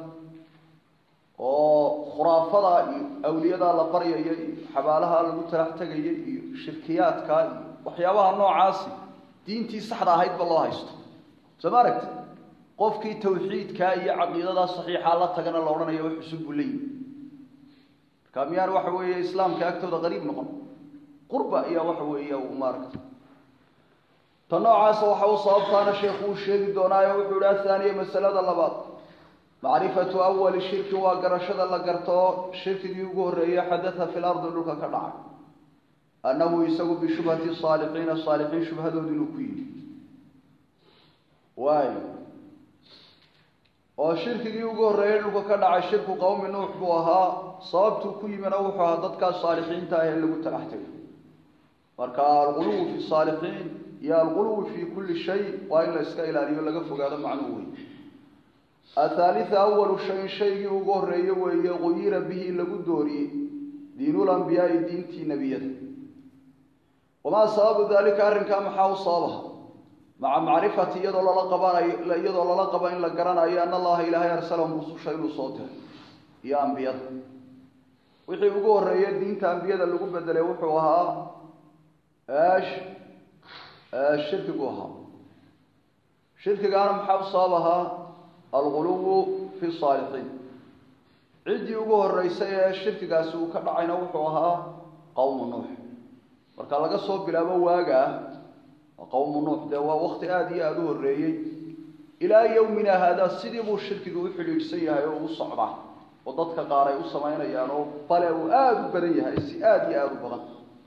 oo khuraafada iyo awliyadaa la baryaya iyo xabaalaha lagu talax tegaya iyo shirkiyaadka iyo waxyaabaha noocaasi diintii saxda ahaydba loo haysto soo ma aragti qofkii tawxiidkaa iyo caqiidadaa saxiixa la tagana la odhanayo wax cusub buu leeyihi marka miyaan waxa weeye islaamka agtooda qariib noqon qurba ayaa waxa weeye uu maaragta ta noocaasa waxa u sababtaana sheekhu uu sheegi doonaayo wuxuu ihi athaaniya masalada labaad macrifatu awali shirki waa garashada la garto shirkigii ugu horreeyey xadatha fi lardi dhulka ka dhacay annahu isagu bishubhati saalixiina saalixiin shubhadood inuu ku yimi waayo oo shirkigii ugu horreeyey dhulka ka dhacay shirku qowmi nuux buu ahaa sababtuu ku yimina wuxuu ahaa dadkaas saalixiinta ah ee lagu talax tegay marka alquluwu fi saalixiin iyo alquluwi fi kulli shay waa in la iska ilaaliyo laga fogaado macnuu wey athaalitha awalu shayin shaygii ugu horreeye weeye quyira bihi lagu dooriyey diinulambiyaai diintii nebiyada wamaa sababu dalika arrinkaa maxaa u sababaha maca macrifati iyadoo lala qabanayo iyadoo lala qaba in la garanayo ana allaha ilaahay arsalahum rususha inuu soo diray iyo ambiyada wixii ugu horreeye diinta ambiyada lagu bedelay wuxuu ahaa eesh shirkigu ahaa shirkigaana maxaa u sabab ahaa alquluwu fi saalixiin ciddii ugu horreysay ee shirkigaasi uu ka dhacayna wuxuu ahaa qowmu nuux marka laga soo bilaabo waagaa qowmu nuux dee waa wakti aada iyo aada u horreeyey ilaa yowmina haadaa sidii buu shirkiga u xidhiidhsan yahay oo u socdaa oo dadka qaar ay u samaynayaan oo bale uu aada u badan yahay si aada iyo aada u badan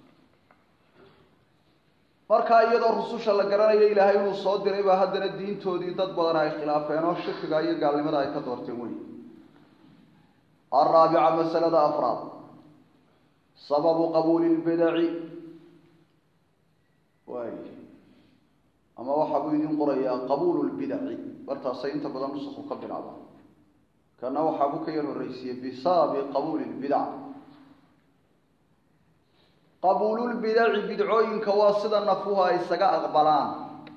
markaa iyadoo rususha la garanayo ilaahay inuu soo diray baa haddana diintoodii dad badan ay khilaafeen oo shirkiga iyo gaalnimada ay ka doorteen wey alraabica masalada afraad sababu qabuuli lbidaci waay ama waxaa buu idin qorayaa qabuulu lbidaci bartaasay inta badan nusakhu ka bilaabaan kana waxaa buu ka yar horreysiiyey bisababi qabuuli lbidac qabuululbidaci bidcooyinka waa sida nafuhu ay isaga aqbalaan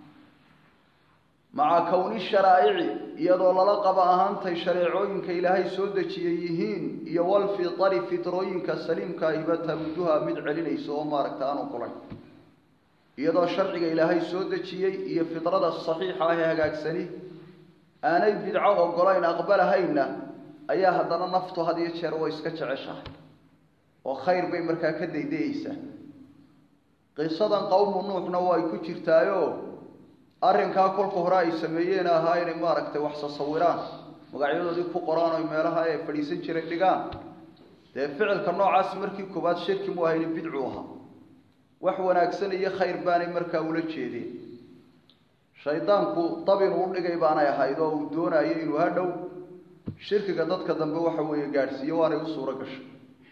maca kowni sharaa'ici iyadoo lala qaba ahaantay shareecooyinka ilaahay soo dejiyay yihiin iyo walfitari fitrooyinka saliimka iba taruduha mid celinaysa oo maaragta aanu qulayn iyadoo sharciga ilaahay soo dejiyey iyo fitrada saxiixa ah ee hagaagsani aanay bidco ogolayn aqbalahayna ayaa haddana naftu had iyo jeer way iska jeceshahay oo khayr bay markaa ka daydayeysaa qisadan qowmu nuuxna waa ay ku jirtaayo arrinkaa kolka hore ay sameeyeen ahaa inay maaragtay wax sasawiraan magacyadoodii ku qoraan oy meelaha ay fadhiisan jiray dhigaan dee ficilka noocaas markii koowaad shirki mu ahayni bidcu ahaa wax wanaagsan iyo khayr baanay markaa ula jeedeen shaydaanku dabin uu dhigay baanay ahayd oo uu doonayo inuu hadhow shirkiga dadka dambe waxa weeye gaadhsiiyo waanay u suuro gashay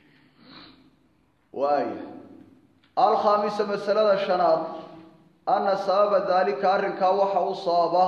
waaya alkhaamisa masalada shanaad ana sababa daalika arrinkaa waxa u sababa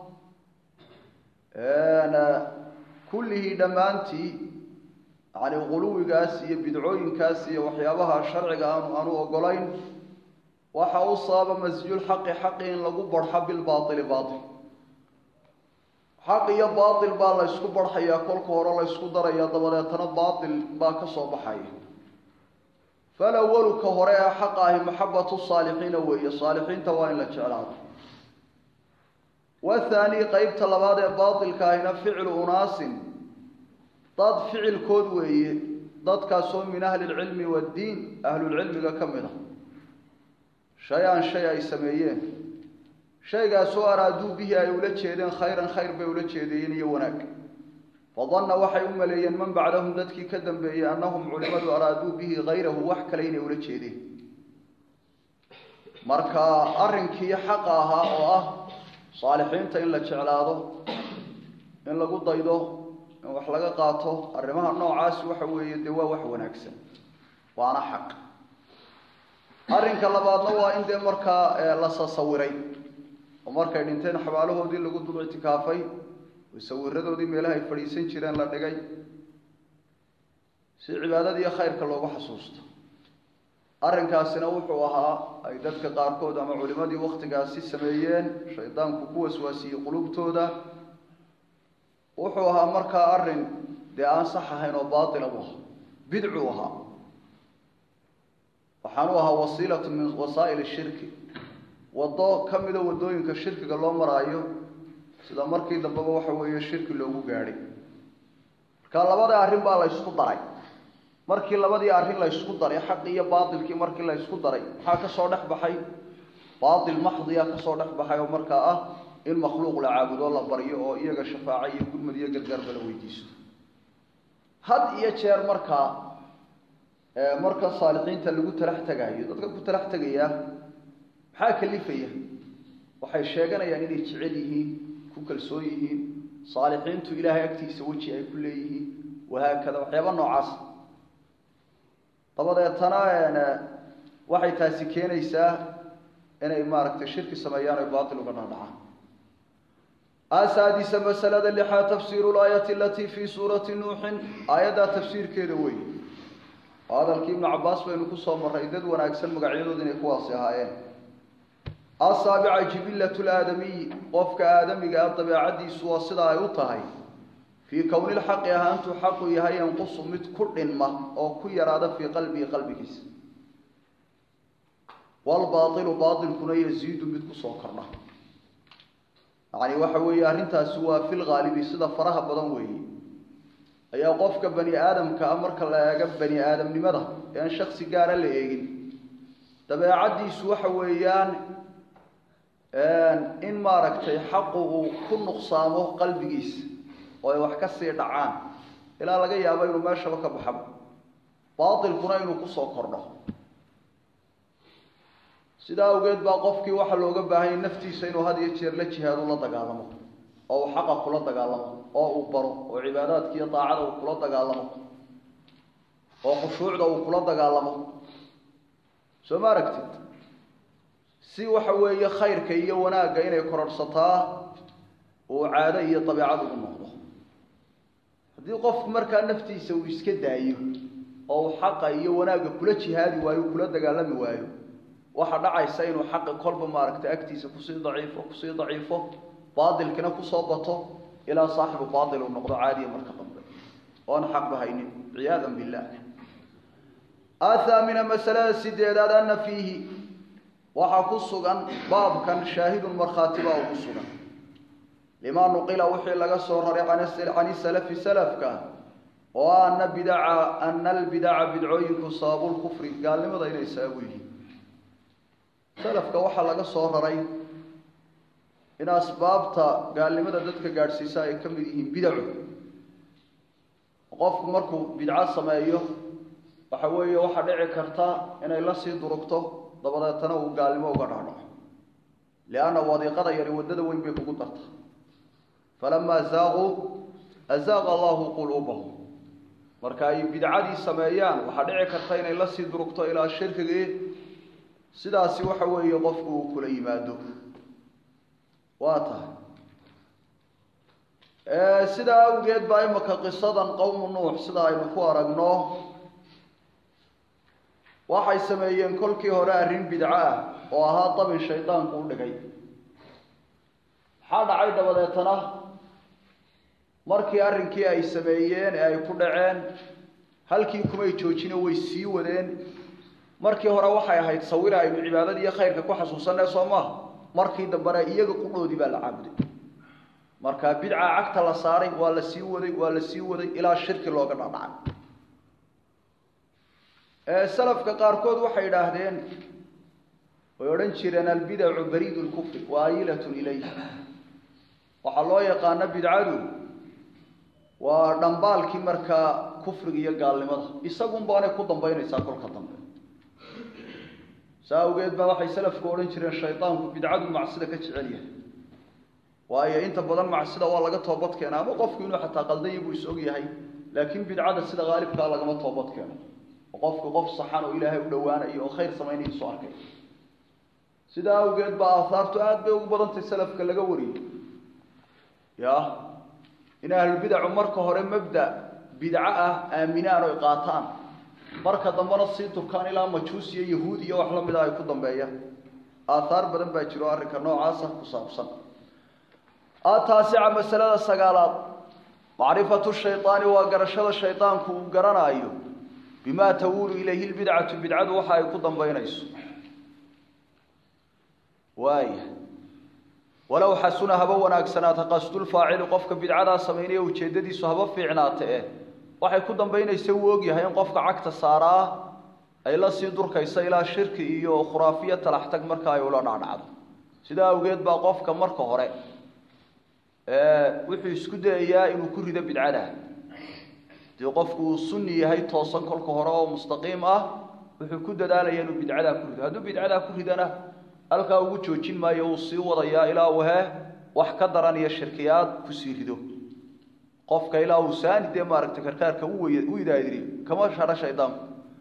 kullihii dhammaantii yani quluwigaas iyo bidcooyinkaas iyo waxyaabaha sharciga aanu aanu ogolayn waxa u sababa masjulxaqi xaqi in lagu barxo bilbaaili baail xaq iyo baail baa la ysku barxayaa kolka hore la ysku daraya dabadeetana baail baa ka soo baxaya falawalu ka hore ee xaqa ahi maxabatu saalixiina weeye saalixiinta waa in la jeclaado wathaani qeybta labaad ee baatilka ahina ficlu unaasin dad ficilkood weeye dadkaasoo min ahli lcilmi waddiin ahlulcilmiga ka mid a shay-an shay ay sameeyeen shaygaasoo araaduu bihi ay ula jeedeen khayran khayr bay ula jeedayeen iyo wanaag fadanna waxay u maleeyeen man bacdahum dadkii ka dambeeyey annahum culimadu araaduu bihi hayrahu wax kale inay ula jeedeen marka arrinkii xaqa ahaa oo ah saalixiinta in la jeclaado in lagu daydo in wax laga qaato arrimaha noocaasi waxa weeye dee waa wax wanaagsan waana xaq arrinka labaadna waa in dee markaa la sasawiray oo markay dhinteen xabaalahoodii lagu dul ictikaafay sawiradoodii meelaha ay fadhiisan jireen la dhigay si cibaadada iyo khayrka loogu xasuusto arrinkaasina wuxuu ahaa ay dadka qaarkood ama culimadii waktigaasi sameeyeen shaydaanku ku waswaasiyey qulubtooda wuxuu ahaa markaa arrin dee aan sax ahayn oo baatila u ahaa bidcuu ahaa waxaanu ahaa wasiilatu min wasaa'il shirki waddo ka mida waddooyinka shirkiga loo maraayo sida markii dambeba waxa weeye shirki loogu gaadhay marka labada arrin baa la ysku daray markii labadii arrin la ysku daray xaqi iyo baatilkii markii la ysku daray maxaa kasoo dhex baxay baatil maxdiya kasoo dhex baxay oo markaa ah in makhluuq la caabudo la baryo oo iyaga shafaaco iyo gurmad iyo gargaarba la weydiisto had iyo jeer markaa marka saalixiinta lagu talax tegaayo dadka ku talax tegayaa maxaa kalifaya waxay sheeganayaan inay jecel yihiin ku kalsoon yihiin saalixiintu ilaahay agtiisa weji ay ku leeyihiin wahaakada waxyaaba noocaas dabadeetana waxay taasi keenaysaa inay maaragtay shirki sameeyaan oy baatil uga dhaadhacaan asaadisa masalada lixaad tafsiiru laayati alatii fii suurati nuuxin aayaddaa tafsiirkeeda wey oo hadalkii ibnu cabaas baynu kusoo marray dad wanaagsan magacyadooda inay kuwaasi ahaayeen asaabica jibilatu laadamiyi qofka aadamiga ah dabeecadiisu waa sida ay u tahay fii kowni lxaqi ahaantuu xaqu yahay yanqusu mid ku dhinma oo ku yaraada fii qalbihi qalbigiisa walbaailu baailkuna yaziidu mid kusoo kordha yani waxa weeye arrintaasi waa fil haalibi sida faraha badan weeye ayaa qofka bani aadamka ah marka la eego bani aadamnimada ee aan shaksi gaara la eegin dabeecaddiisu waxa weeyaan in maaragtay xaqu uu ku nuqsaamo qalbigiisa oo ay wax ka sii dhacaan ilaa laga yaabo inuu meeshaba ka baxaba baatilkuna inuu kusoo kordho sidaa awgeed baa qofkii waxaa looga baahanyay naftiisa inuu had iyo jeer la jihaadu la dagaalamo oo uu xaqa kula dagaalamo oo uu baro oo cibaadaadka iyo daacada uu kula dagaalamo oo khushuucda uu kula dagaalamo soo ma aragtid si waxa weeye khayrka iyo wanaagga inay kororhsataa uu caado iyo dabeecad ugu noqdo haddii qofku markaa naftiisa uu iska daayo oo uu xaqa iyo wanaagga kula jihaadi waayo kula dagaalami waayo waxaa dhacaysa inuu xaqi kolba maaragtay agtiisa kusii daciifo kusii daciifo baatilkina kusoo bato ilaa saaxibu baatil uu noqdo caadiya marka dambe oon xaqba haynin ciyaadan billah athaamina masalada sideedaad ana fiihi waxaa ku sugan baabkan shaahidun markhaati baa ugu sugan limaa nuqila wixii laga soo raray can salafi salafka oo ana bidaca ana albidaca bidcooyinku sababulkufri gaalnimada inay sababu yihiin salafka waxaa laga soo raray in asbaabta gaalnimada dadka gaadhsiisa ay ka mid yihiin bidacu qofku markuu bidco sameeyo waxa weeye waxaa dhici karta inay la sii durugto dabadeetana uu gaalnimo uga dhaadhaco lianna wadiiqada yari waddada weyn bay kugu darta falamaa zaaquu azaaqa allahu quluubahum marka ay bidcadii sameeyaan waxaa dhici karta inay la sii durugto ilaa shirkigii sidaasi waxa weeye qofku uu kula yimaado waa tahay sidaa awgeed baa imaka qisadan qowmu nuux sida aynu ku aragno waxay sameeyeen kolkii hore arrin bidco ah oo ahaa dabin shaydaanku u dhigay maxaa dhacay dabadeetana markii arrinkii ay sameeyeen ee ay ku dhaceen halkii kumay joojino way sii wadeen markii hore waxay ahayd sawira aynu cibaadada iyo khayrka ku xasuusanay soo maaha markii dambena iyaga qudhoodii baa la caabuday marka bidca cagta la saaray waa la sii waday waa la sii waday ilaa shirki looga dhadhacay salafka qaarkood waxay idhaahdeen way odhan jireen albidacu bariid lkufri wa ayilatun ilayh waxaa loo yaqaano bidcadu waa dhambaalkii markaa kufriga iyo gaalnimada isagun baanay ku dambaynaysaa kolka dambe saa awgeed baa waxay salafku odhan jireen shaydaanku bidcadu macsida ka jecel yahay waayo inta badan macsida waa laga toobad keena ama qofku inuu xataa qaldanya buu is og yahay laakiin bidcada sida haalibkaa lagama toobad keeno oo qofku qof saxan oo ilaahay u dhowaanayo oo khayr samaynayo soo arkay sidaa awgeed baa aahaartu aada bay ugu badantay salafka laga wariyey ya in ahlulbidacu marka hore mabda bidco ah aaminaan oy qaataan marka dambena sii durkaan ilaa majuus iyo yahuud iyo wax la mida ay ku dambeeyaan aathaar badan baa jiro arrinka noocaasa ku saabsan ataasica masalada sagaalaad macrifatu shaydaani waa garashada shaydaanku uu garanaayo bimaa tawuulu ilayhi lbidcatu bidcadu waxa ay ku dambaynayso waaya walow xasuna haba wanaagsanaata qasdulfaacili qofka bidcadaa samaynaya ujeeddadiisu haba fiicnaata eh waxay ku dambaynaysa wuu ogyahay in qofka cagta saaraa ay la sii durkaysa ilaa shirki iyo khuraafiya talaxtag marka ay ula dhacdhacdo sidaa awgeed baa qofka marka hore wuxuu isku dayayaa inuu ku rido bidcada dii qofku uu sunni yahay toosan kolka hore oo mustaqiim ah wuxuu ku dadaalaya inuu bidcadaa ku rido hadduu bidcadaa ku ridana halkaa ugu joojin maayo uu sii wadayaa ilaa uu he wax ka daran iyo shirkiyaad kusii rido qofka ilaa uu saani dee maaragtay karkaarka u idaadiriyo kama sharo shaydaanku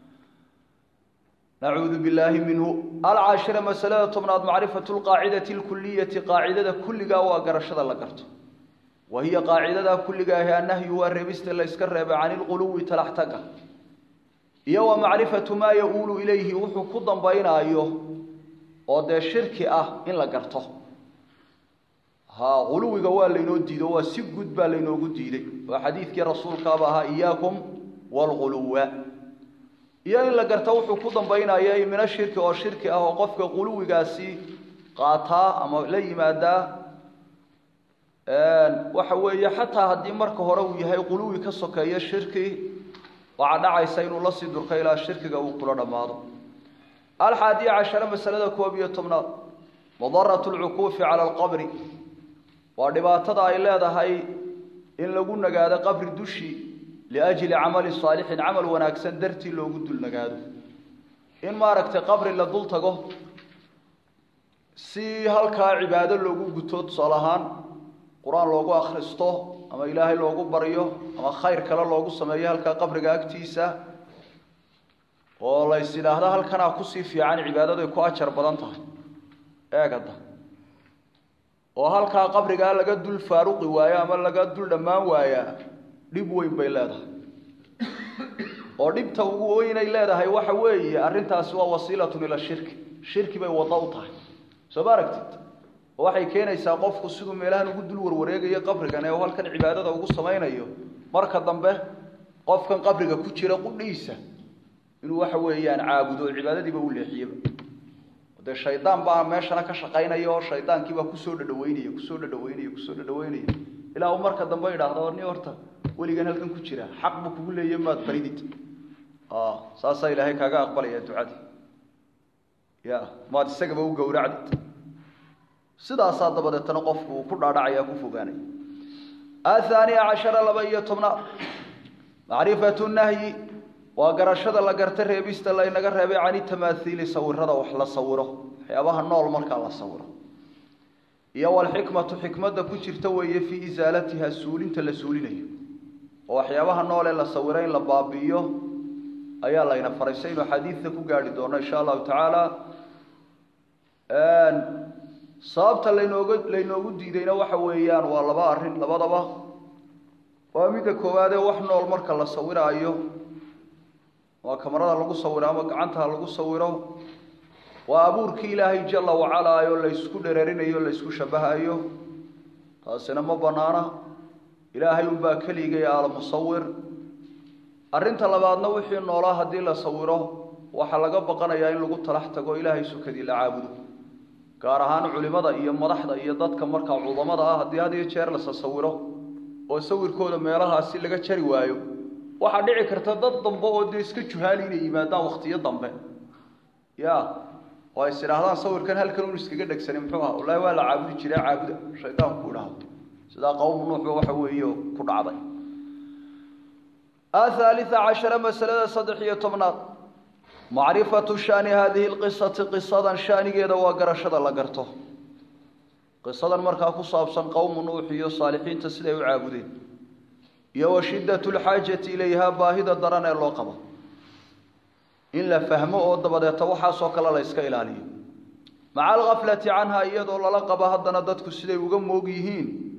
nacuudu billaahi minhu alcaashira masalada tobnaad macrifatu lqaacidati lkuliyati qaacidada kulligaa waa garashada la garto wa hiya qaacidadaa kulligaahi annahyu waa reebista la yska reebay cani lquluwi talaxtaga iyo wa macrifatu maa ya-uulu ilayhi wuxuu ku dambaynaayo oo dee shirki ah in la garto ha quluwiga waa laynoo diido waa si guud baa laynoogu diiday oo xadiidkii rasuulkaaba ahaa iyaakum waalquluwa iyo in la garto wuxuu ku dambaynaya mina shirki oo shirki ah oo qofka quluwigaasi qaataa ama la yimaadaa waxa weeye xataa haddii marka hore uu yahay quluwi ka sokeeyo shirki waxaa dhacaysa inuu la sii durka ilaa shirkiga uu kula dhammaado alxaadiya cashara masalada koob iyo tobnaad madaratu lcukuufi cala alqabri waa dhibaatada ay leedahay in lagu nagaado qabri dushi liajli camali saalixin camal wanaagsan dartii loogu dul nagaado in maaragtay qabri la dul tago si halkaa cibaado loogu guto tusaale ahaan qur-aan loogu akhristo ama ilaahay loogu baryo ama khayr kale loogu sameeyo halkaa qabriga agtiisa oo lays idhaahda halkanaa kusii fiican cibaadaday ku ajar badan tahay eegada oo halkaa qabrigaa laga dul faaruqi waayo ama laga dul dhammaan waayaa dhib weyn bay leedahay oo dhibta ugu weynay leedahay waxa weeye arrintaasi waa wasiilatun ila shirki shirki bay waddo u tahay soo ma aragtid oo waxay keenaysaa qofku siduu meelahan ugu dul warwareegayo qabrigan ee halkan cibaadada ugu samaynayo marka dambe qofkan qabriga ku jira qudhiisa inuu waxa weeyaan caabudo cibaadadiiba u leexiyeba dee shaydaan baa meeshana ka shaqaynaya oo shaydaankiibaa kusoo dhadhaweynaya kusoo dhadhaweynaya kusoo dhadhaweynaya ilaa uu marka dambe idhaahdo ni horta weligan halkan ku jira xaq buu kugu leeya maad baridid saasaa ilaahay kaaga aqbalaya ducadii ya maad isagaba u gowracdid sidaasaa dabadeetana qofku uu ku dhaadhacaya ku fogaanaya athaaniya cashara laba iyo tobnaad macrifatu nahyi waa garashada la garta reebista laynaga reebay cani tamaathiili sawirada wax la sawiro waxyaabaha nool markaa la sawiro iyo walxikmatu xikmadda ku jirta weeye fii isaalatiha suulinta la suulinayo oo waxyaabaha nool ee la sawiro in la baabi'iyo ayaa layna faray saynu xadiidta ku gaadhi doono insha allahu tacaala sababta laynooga laynoogu diidayna waxa weeyaan waa laba arrin labadaba waa midda koowaadee wax nool marka la sawiraayo waa kamarada lagu sawiro ama gacantaha lagu sawiro waa abuurkii ilaahay jala wacalaa oo laysku dhereerinayo laysku shabahayo taasina ma banaana ilaahay unbaa keligay almusawir arrinta labaadna wixii noolaa haddii la sawiro waxaa laga baqanayaa in lagu talax tago ilaahay sukadii la caabudo gaar ahaan culimada iyo madaxda iyo dadka markaa cudamada ah haddii had iyo jeer lasa sawiro oo sawirkooda meelahaasi laga jari waayo waxaa dhici karta dad dambe oo dee iska juhaali inay yimaadaan waktiyo dambe ya oo ays idhaahdaan sawirkan halkan un iskaga dhegsanay muxuu aha wallahi waa la caabudi jiray caabuda shaydaanku idhaahdo sidaa qowmu nuuxba waxa weeye ku dhacday athalitha cashara masalada saddex iyo tobnaad macrifatu shani hadihi lqisati qisadan shanigeeda waa garashada la garto qisadan markaa ku saabsan qowmu nuux iyo saalixiinta siday u caabudeen iyo wa shiddatu lxaajati ilayhaa baahida daran ee loo qabo in la fahmo oo dabadeeta waxaasoo kale la yska ilaaliyo maca alghaflati canha iyadoo lala qabo haddana dadku siday uga moog yihiin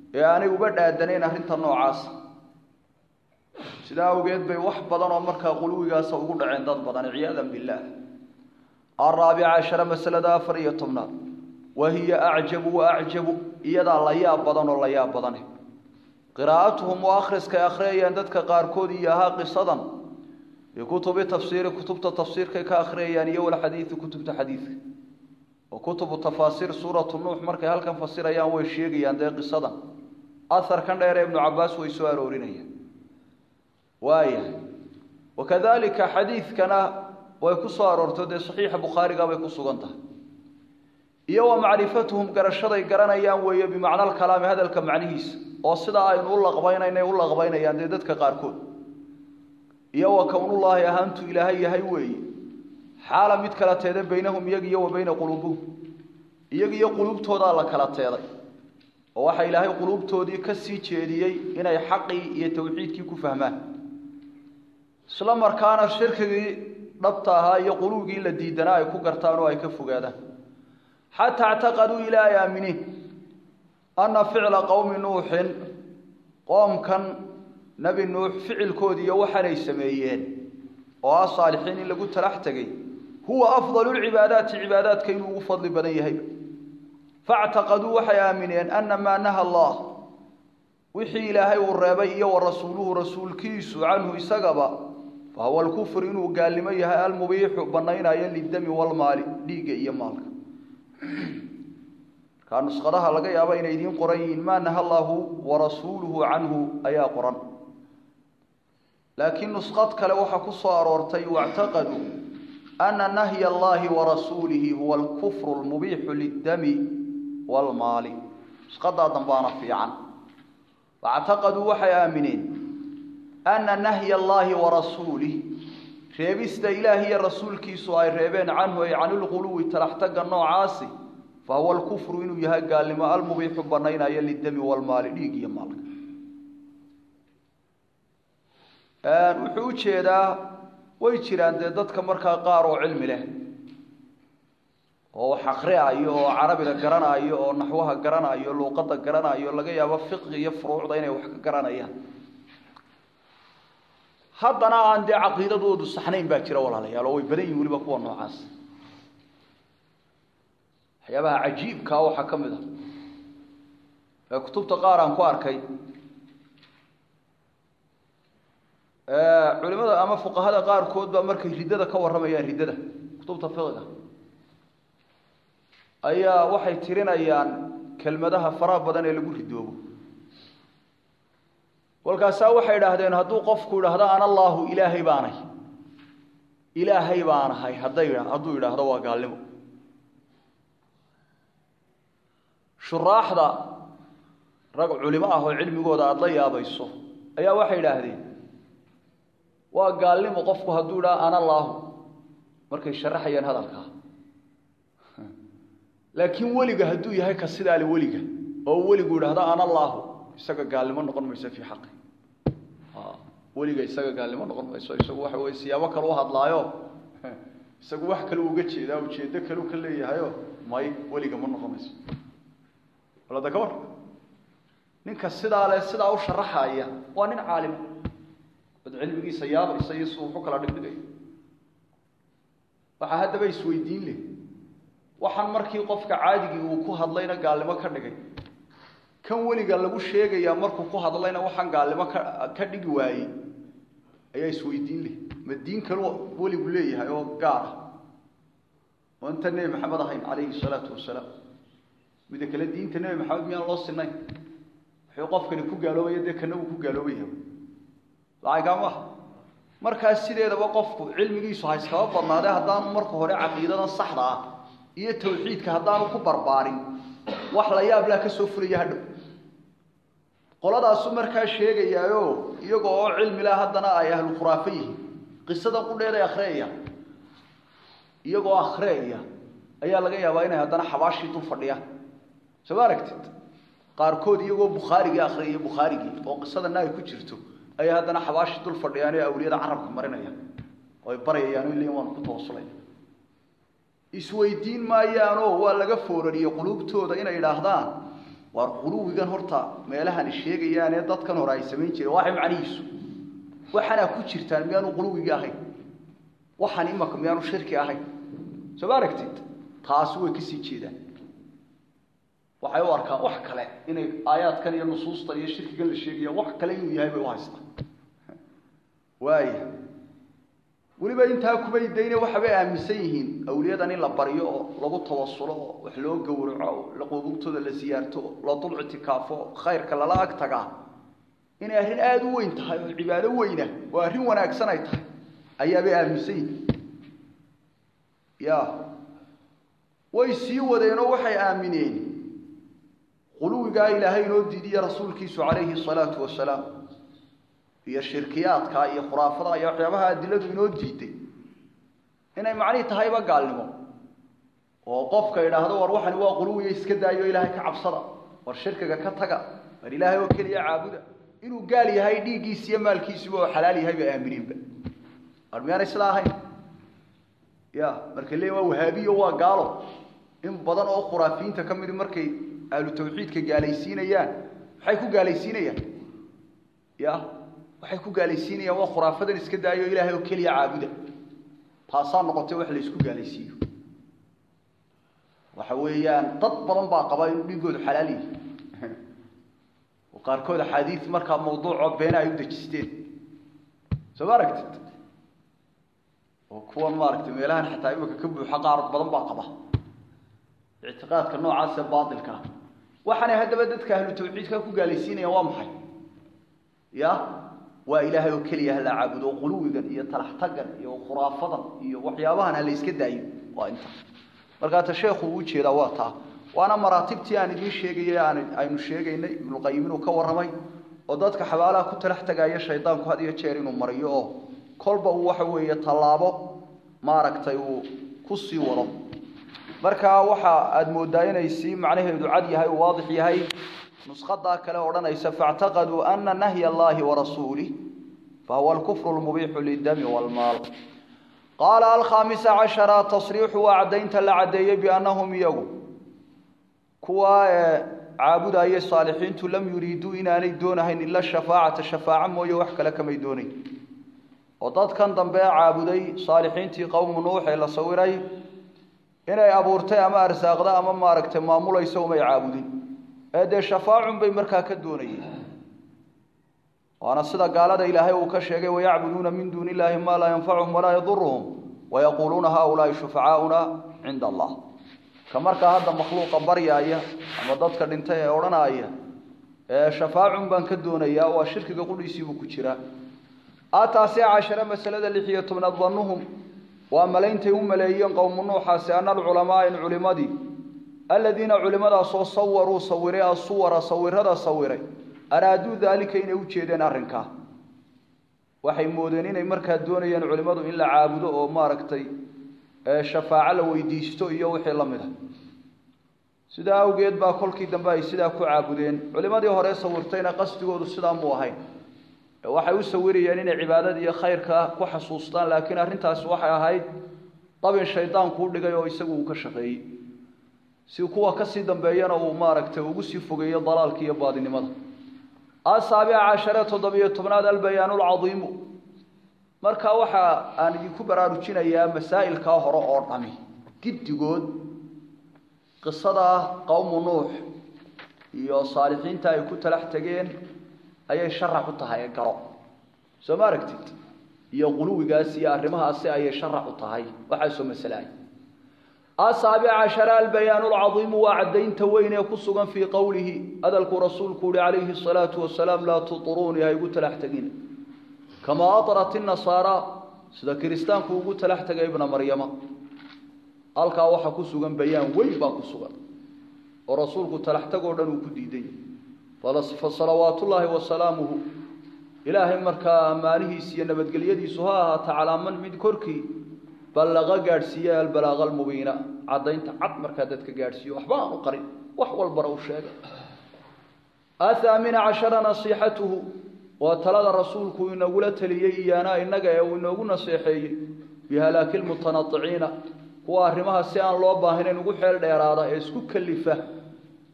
ee aanay uba dhaadanayn arrinta noocaasa sidaa awgeed bay wax badan oo markaa quluwigaasa ugu dhaceen dad badan ciyaadan billaah alraabica cashara masalada afar iyo tobnaad wa hiya acjabu wa acjabu iyadaa la yaab badan oo la yaab badane qiraa'atuhum waa akhriskay akhriyayaan dadka qaarkood iyo ahaa qisadan bikutubi tafsiiri kutubta tafsiirkay ka akhriyayaan iyo walxadiidi kutubta xadiidka oo kutubu tafaasiir suuratu nuux markay halkan fasirayaan way sheegayaan dee qisadan aharkan dheer ee ibnu cabaas way soo aroorinayaan waayahay wakadalika xadiidkana way ku soo aroorto dee saxiixa bukhaariga bay ku sugan tahay iyo wa macrifatuhum garashaday garanayaan weeye bimacna alkalaami hadalka macnihiisa oo sidaa aynu u laqbaynaynay u laqbaynayaan dee dadka qaarkood iyo wa kownullaahi ahaantu ilaahay yahay weeye xaala mid kala teeda baynahum iyag iyo wa bayna quluubihim iyag iyo quluubtoodaa la kala teeday oo waxaa ilaahay quluubtoodii ka sii jeediyey inay xaqii iyo tawxiidkii ku fahmaan isla markaana shirkigii dhabta ahaa iyo quluwgii la diidanaa ay ku gartaan oo ay ka fogaadaan xataa ictaqaduu ilaa ay aaminiin anna ficla qowmi nuuxin qoomkan nebi nuux ficilkoodii iyo waxaanay sameeyeen oo ah saalixiin in lagu talax tegay huwa afdalu lcibaadaati cibaadaadka inuu ugu fadli badan yahay factaqaduu waxay aamineen ana maa naha allah wixii ilaahay uu reebay iyo wa rasuuluhu rasuulkiisu canhu isagaba fa huwa alkufr inuu gaalnimo yahay almubiixu banaynaayo lidami walmaali dhiigga iyo maalka markaa nuskhadaha laga yaaba inay idiin qoran yihiin maa naha allahu warasuuluhu canhu ayaa qoran laakiin nuskhad kale waxaa ku soo aroortay wactaqaduu ana nahya allahi warasuulihi huwa alkufru lmubiixu lidami walmaali nushadaa dambaana fiican wactaqaduu waxay aamineen ana nahya allahi warasuulih reebista ilaahi iyo rasuulkiisu ay reebeen canhu ay canilquluwi talaxtaga noocaasi fa huwa alkufru inuu yahay gaalnimo almubiixu banaynaya lidami walmaali dhiig iyo maalka wuxuu u jeedaa way jiraan dee dadka markaa qaar oo cilmi leh oo wax akriayo oo carabiga garanayo oo naxwaha garanayo luuqadda garanayo laga yaabo fiqi iyo furuucda inay wax ka garanayaan haddana aan dee caqiidadoodu saxnayn baa jira walaalayaal oo way badan yihin weliba kuwa noocaas waxyaabaha cajiibkaa waxaa ka mid a ee kutubta qaar aan ku arkay culimada ama fuqahada qaarkood baa markay riddada ka warramayaan riddada kutubta fiqiga ayaa waxay tirinayaan kelmadaha faraha badan ee lagu ridoobo kolkaasaa waxay idhaahdeen hadduu qofku idhaahdo ana allaahu ilaahay baanay ilaahay baanahay hadday hadduu idhaahdo waa gaalnimo shuraaxda rag culimo ah oo cilmigooda aada la yaabayso ayaa waxay idhaahdeen waa gaalnimo qofku hadduu idhaha ana allaahu markay sharaxayaan hadalkaa laakiin weliga hadduu yahay ka sidaale weliga oo weligu idhaahdo ana allaahu isaga gaalnimo noqon mayso fii xaqi weliga isaga gaalnimo noqon mayso isagu waxa weye siyaabo kale u hadlaayo isagu wax kale uga jeedaa ujeedo kale ka leeyahayo may weliga ma noqon mayso walada ka war ninka sidaa le sidaa u sharaxaya waa nin caalim od cilmigiisa yaabaysa iyo si wuxu kala dhigdhigayo waxaa haddaba isweydiin leh waxaan markii qofka caadigii uu ku hadlayna gaalnimo ka dhigay kan weliga lagu sheegayaa markuu ku hadlayna waxaan gaalnimo ka ka dhigi waayey ayaa isweydiin leh ma diin kalu weligu leeyahay oo gaar ah oo inta nebi maxamed ahayn calayhi salaatu wasalaam mida kale diinta nebi maxamed miyaan loo sinayn wuxuu qofkani ku gaaloobaya dee kana uu ku gaaloobaya lacagaa maaha markaas sideedaba qofku cilmigiisu ha iskaba badnaadee haddaanu marka hore caqiidadan saxda ah iyo tawxiidka haddaanu ku barbaarin wax la yaab laa ka soo fulaya hadhow qoladaasu markaa sheegayaayo iyaga oo cilmi lah haddana ay ahlu khuraafe yihiin qisadan qudheeday akhriyayaan iyagoo akhriyaya ayaa laga yaabaa inay haddana xabaashii dul fadhiyaan soo ma aragtid qaarkood iyagoo bukhaarigii akhriyaya bukhaarigii oo qisadana ay ku jirto ayay haddana xabaashii dul fadhiyaan ee awliyada carabka marinayaan oo ay barayayaan o leeyiin waan ku tawasulay isweydiin maayaanoo waa laga foorariyey quluubtooda inay idhaahdaan waar quluwigan horta meelahani sheegayaan ee dadkan hore ay samayn jireen waxay macnihiisu waxaanaa ku jirtaan miyaanu quluwigii ahayn waxaan imaka miyaanu shirki ahayn soo ma aragtid taasi way kasii jeedaan waxay u arkaan wax kale inay aayaadkan iyo nusuustan iyo shirkigan la sheegaya wax kale inuu yahay bay u haystaan waaya weliba intaa kumay dayne waxabay aaminsan yihiin awliyadan in la baryo oo lagu tawasulo oo wax loo gowraco oo qubugtooda la siyaarto oo la dul ictikaafo oo khayrka lala ag tagaa inay arrin aada u weyn tahay oo cibaado weyna oo arrin wanaagsan ay tahay ayaabay aaminsan yihiin ya way sii wadeenoo waxay aamineen quluwigaa ilaahay inoo diidiya rasuulkiisu calayhi salaatu wasalaam iyo shirkiyaadka iyo khuraafada iyo waxyaabaha adiladu inoo diiday inay macnihi tahayba gaalnimo oo qofka idhaahdo war waxani waa quluwiya iska daayo ilaahay ka cabsada war shirkiga ka taga war ilaahay oo keliya caabuda inuu gaal yahay dhiiggiisi iyo maalkiisuba oo xalaal yahay bay aamineenba war miyaanay sidaa ahayn ya marka le waa wahaabiyo waa gaalo in badan oo khuraafiyiinta ka midi markay ahlu tawxiidka gaalaysiinayaan maxay ku gaalaysiinayaan ya waxay ku gaalaysiinayaan waa khuraafadan iska daayo ilaahay oo keliya caabuda taasaa noqotay wax la isku gaalaysiiyo waxa weeyaan dad badan baa qaba inuu dhiigoodu xalaal yahay oo qaarkood axaadiis markaa mawduucoo beena ay u dejisteen soo ma aragtid oo kuwan maaragtay meelahan xataa imika ka buuxa qaar badan baa qaba ictiqaadka noocaas ee baatilka ah waxaanay haddaba dadka ahlu tawxiidka ku gaalaysiinayaan waa maxay ya waa ilaahay oo keliya hala caabudo oo quluwigan iyo talaxtagan iyo khuraafadan iyo waxyaabahan hala iska daayo waa inta markaa ta sheekhu uu jeedaa waa taa waana maraatibtii aan idiin sheegayay aan aynu sheegaynay ibnuqayim inuu ka warramay oo dadka xabaalaha ku talax tagaaya shaydaanku had iyo jeer inuu mariyo oo kolba uu waxa weeye tallaabo maaragtay uu ku sii wado markaa waxa aada moodaa inay sii macnaheedu cad yahay uu waadix yahay nusqadaa kale odhanaysa faاctaqaduu ana nahya allahi warasuulih fahuwa alkufru lmubiixu lidami wاlmaal qaala alkhaamisa cashara tasriixu waa caddaynta la caddeeyey biannahum iyagu kuwa ee caabudayay saalixiintu lam yuriiduu inaanay doonahayn ila shafaacata shafaaco mooye wax kale kamay doonayn oo dadkan dambe caabuday saalixiintii qowmu nuux ee la sawiray inay abuurtay ama arsaaqda ama maaragtay maamulaysa umay caabudin ee dee shafaacun bay markaa ka doonayeen waana sida gaalada ilaahay uu ka sheegay wayacbuduuna min duuni illaahi maa laa yanfacuhum walaa yaduruhum wayaquuluuna haaulaai shufacaauna cinda allah ka markaa hadda makhluuqa baryaaya ama dadka dhintay ee odhanaaya ee shafaacun baan ka doonayaa waa shirkiga qudhiisiibuu ku jiraa aataasi cashare masalada lix iyo tobnaad danuhum waa malaintay u maleeyeen qowmu nuuxaasi ana alculamaa in culimadii aladiina culimadaasoo sawaruu sawiray asuwara sawirada sawiray araaduu daalika inay u jeedeen arrinkaa waxay moodeen inay markaa doonayeen culimmadu in la caabudo oo maaragtay shafaaco la weydiisto iyo wixii la mid a sidaa awgeed baa kolkii dambe ay sidaa ku caabudeen culimadii hore sawirtayna qasdigoodu sidaa muu ahayn waxay u sawirayeen inay cibaadada iyo khayrka ku xasuustaan laakiin arrintaasi waxay ahayd dabin shaydaanku u dhigay oo isagu uu ka shaqeeyey si kuwa kasii dambeeyana uu maaragtay ugu sii fogeeyo dalaalka iyo baadinimada asaabica cashare toddobiyo tobnaad albayaan lcadiimu marka waxa aan idinku baraarujinayaa masaa'ilkaa hore oo dhami giddigood qisada qowmu nuux iyo saalixiinta ay ku talax tegeen ayay sharax u tahay ee garo soo ma aragtid iyo quluwigaas iyo arrimahaasi ayay sharax u tahay waxaasoo masalaay asaabic cashara albayaan lcadiimu waa caddaynta weyn ee ku sugan fii qowlihi hadalkuu rasuulku uhi calayhi asalaatu wasalaam laa turuunii ha igu talax tegina kamaa arat inasaara sida kiristaanku ugu talax tegay ibna maryama halkaa waxaa ku sugan bayaan weyn baa ku sugan oo rasuulku talax tagoo dhan uu ku diiday fasalawaat ullaahi wasalaamuhu ilaahay markaa ammaanihiisa iyo nabadgelyadiisu ha ahaata calaa man mid korkii ballaqa gaadhsiiye albalaaqa almubiina caddaynta cad markaa dadka gaadhsiiyo waxba aan u qarin wax walbana u sheegay athaamina cashara nasiixatuhu waa talada rasuulku inagula taliyey iyaanaa innaga ee uu inoogu naseexeeyey bihalaaki lmutanadiciina kuwa arrimaha si aan loo baahnayn ugu xeel dheeraada ee isku kalifa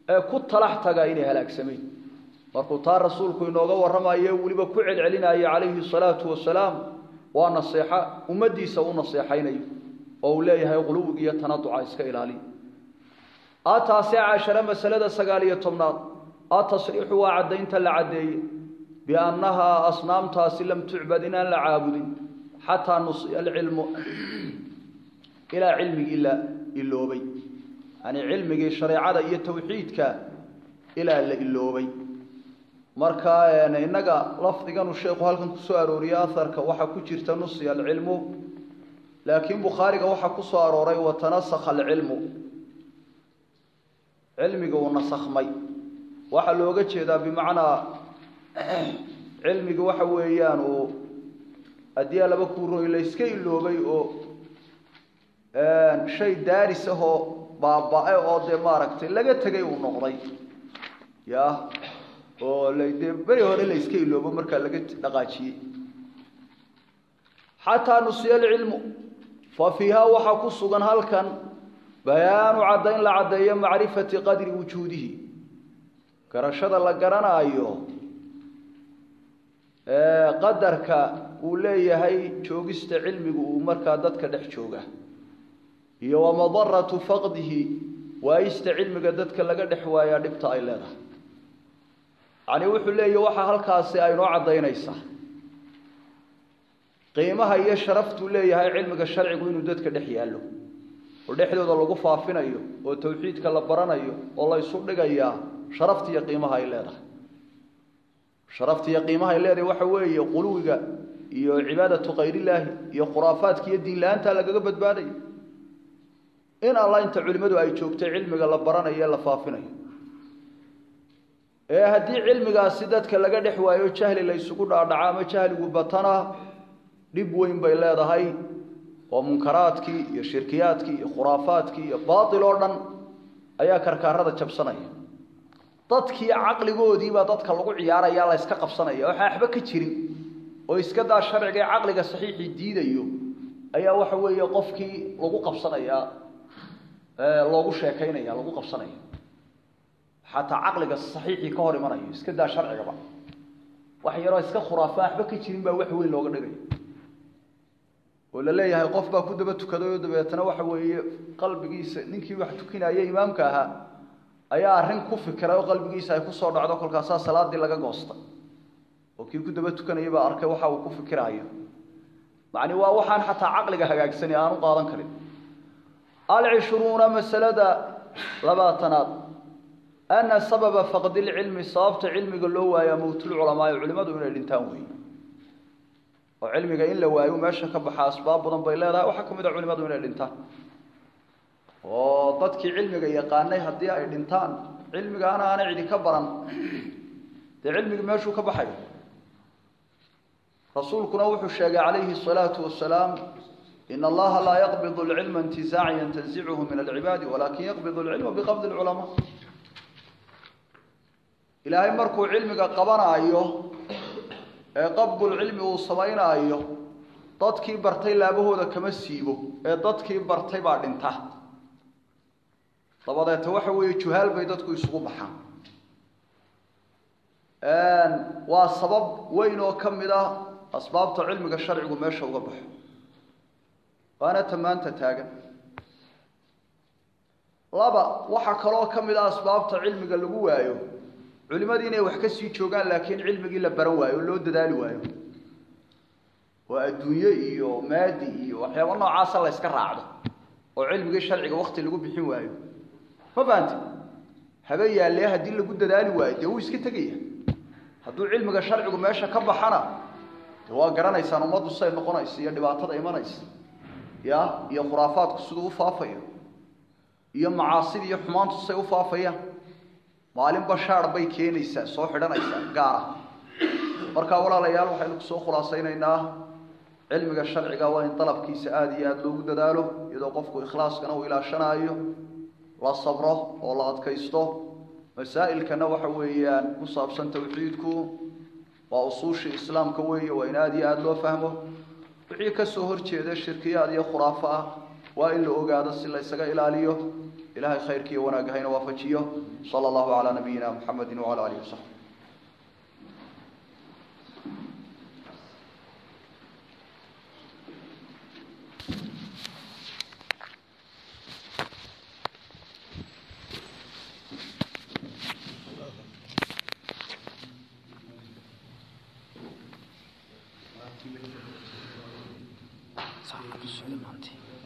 ee ku talax taga inay halaagsameen markuu taa rasuulku inooga warramayo weliba ku celcelinaya calayhi salaatu wasalaam waa naseexa ummaddiisa u naseexaynayo oo uu leeyahay quluwiga iyo tanaduca iska ilaaliya ataase cashare masalada sagaal iyo tobnaad atasriixu waa caddaynta la caddeeye biannahaa asnaamtaasi lam tucbad inaan la caabudin xataa nusiya alcilmu ilaa cilmigii la iloobay yani cilmigii shareecada iyo tawxiidka ilaa la iloobay marka innaga lafdiganu sheekhu halkan kusoo arooriyey aharka waxaa ku jirta nusiya alcilmu laakiin bukhaariga waxaa ku soo arooray watanasakha alcilmu cilmiga uu nasakhmay waxaa looga jeedaa bimacnaa cilmiga waxa weeyaan uu haddii laba kuuroy la yska iloobay oo shay daaris ahoo baaba-e oo dee maaragtay laga tegay uu noqday ya oo la dee beri hore la yska iloobo markaa laga dhaqaajiyey xataa nusiya alcilmu fa fiihaa waxaa ku sugan halkan bayaanu caddayn la caddeeyo macrifati qadri wujuudihi garashada la garanaayo qadarka uu leeyahay joogista cilmigu uu markaa dadka dhex jooga iyo wamadaratu faqdihi waayista cilmiga dadka laga dhex waayaa dhibta ay leedahay yacni wuxuu leeyahy waxaa halkaasi aynoo caddaynaysaa qiimaha iyo sharaftuu leeyahay cilmiga sharcigu inuu dadka dhex yaallo oo dhexdooda lagu faafinayo oo tawxiidka la baranayo oo la ysu dhigayaa sharafta iyo qiimaha ay leedahay sharafta iyo qiimaha ay leedahay waxa weeye quluwiga iyo cibaadatu kayrillaahi iyo khuraafaadka iyo diin la-aanta lagaga badbaadayo in alla inta culimmadu ay joogtay cilmiga la baranayo ee la faafinayo ee haddii cilmigaasi dadka laga dhex waayo jahli la ysugu dhaadhaco ama jahligu batana dhib weyn bay leedahay oo munkaraadkii iyo shirkiyaadkii iyo khuraafaadkii iyo baatil oo dhan ayaa karkaarada jabsanaya dadkii caqligoodiibaa dadka lagu ciyaaraya la yska qabsanaya waxaa waxba ka jirin oo iska daa sharciga ee caqliga saxiixii diidayo ayaa waxa weeye qofkii lagu qabsanaya loogu sheekaynaya lagu qabsanaya xataa caqliga saxiixii ka hor imanayo iska daa sharcigaba wax yaroo iska khuraafa waxba ka jirin baa wax weyn looga dhigaya oo la leeyahay qof baa ku daba tukaday oo dabeetana waxa weeye qalbigiisa ninkii wax tukinaya imaamka ahaa ayaa arrin ku fikiray oo qalbigiisa ay kusoo dhacdo kolkaasaa salaadii laga goostay oo kii ku daba tukanayay baa arkay waxa uu ku fikiraayo macni waa waxaan xataa caqliga hagaagsani aanu qaadan karin alcishruuna masalada labaatanaad ana sababa faqdi lcilmi sababta cilmiga loo waayaa mowtulculamaai culimadu inay dhintaan weeye oo cilmiga in la waayo meesha ka baxa asbaab badan bay leedahay waxaa ka mid a culimadu inay dhintaan oo dadkii cilmiga yaqaanay haddii ay dhintaan cilmigaana aanay cidi ka baran dee cilmigi meeshuu ka baxayo rasuulkuna wuxuu sheegay calayhi الsalaatu wasalaam in allaha laa yaqbid اlcilma intizaacan yantazichu min alcibaadi walakin yaqbid اlcilma biqabdi اlculamaa ilaahay markuu cilmiga qabanaayo ee qabdulcilmi uu samaynaayo dadkii bartay laabahooda kama siibo ee dadkii bartay baa dhinta dabadeeta waxa weeye juhaal bay dadku isugu baxaan waa sabab weyn oo ka mid ah asbaabta cilmiga sharcigu meesha uga baxo waana tamaanta taagan laba waxaa kaloo ka mid ah asbaabta cilmiga lagu waayo culimadii inay wax ka sii joogaan laakiin cilmigii la baran waayo oo loo dadaali waayo oo adduunye iyo maadi iyo waxyaaba noocaasa la yska raacdo oo cilmigii sharciga wakti lagu bixin waayo ma fahanti habe yaallee haddii lagu dadaali waayo dee wuu iska tegaya hadduu cilmiga sharcigu meesha ka baxana de waa garanaysaan ummaddu say noqonaysa iyo dhibaatada imanaysa ya iyo khuraafaadku siduu u faafayo iyo macaasida iyo xumaantu say u faafayaan maalinba shaar bay keenaysaa soo xidhanaysaa gaara markaa walaalayaal waxaynu kusoo khulaasaynaynaa cilmiga sharciga waa in dalabkiisa aada iyo aada loogu dadaalo iyadoo qofku ikhlaaskana uu ilaashanaayo la sabro oo la adkaysto masaa'ilkana waxa weeyaan ku saabsan tawxiidku waa usuushii islaamka weeye waa in aada iyo aada loo fahmo wixii kasoo horjeeda shirkiyaad iyo khuraafo ah waa in la ogaado si la ysaga ilaaliyo ilaahay khayrkiiyo wanaagga hayna waafajiyo sala allahu calaa nabiyina muxamedi wacala alihi wasaxbi صح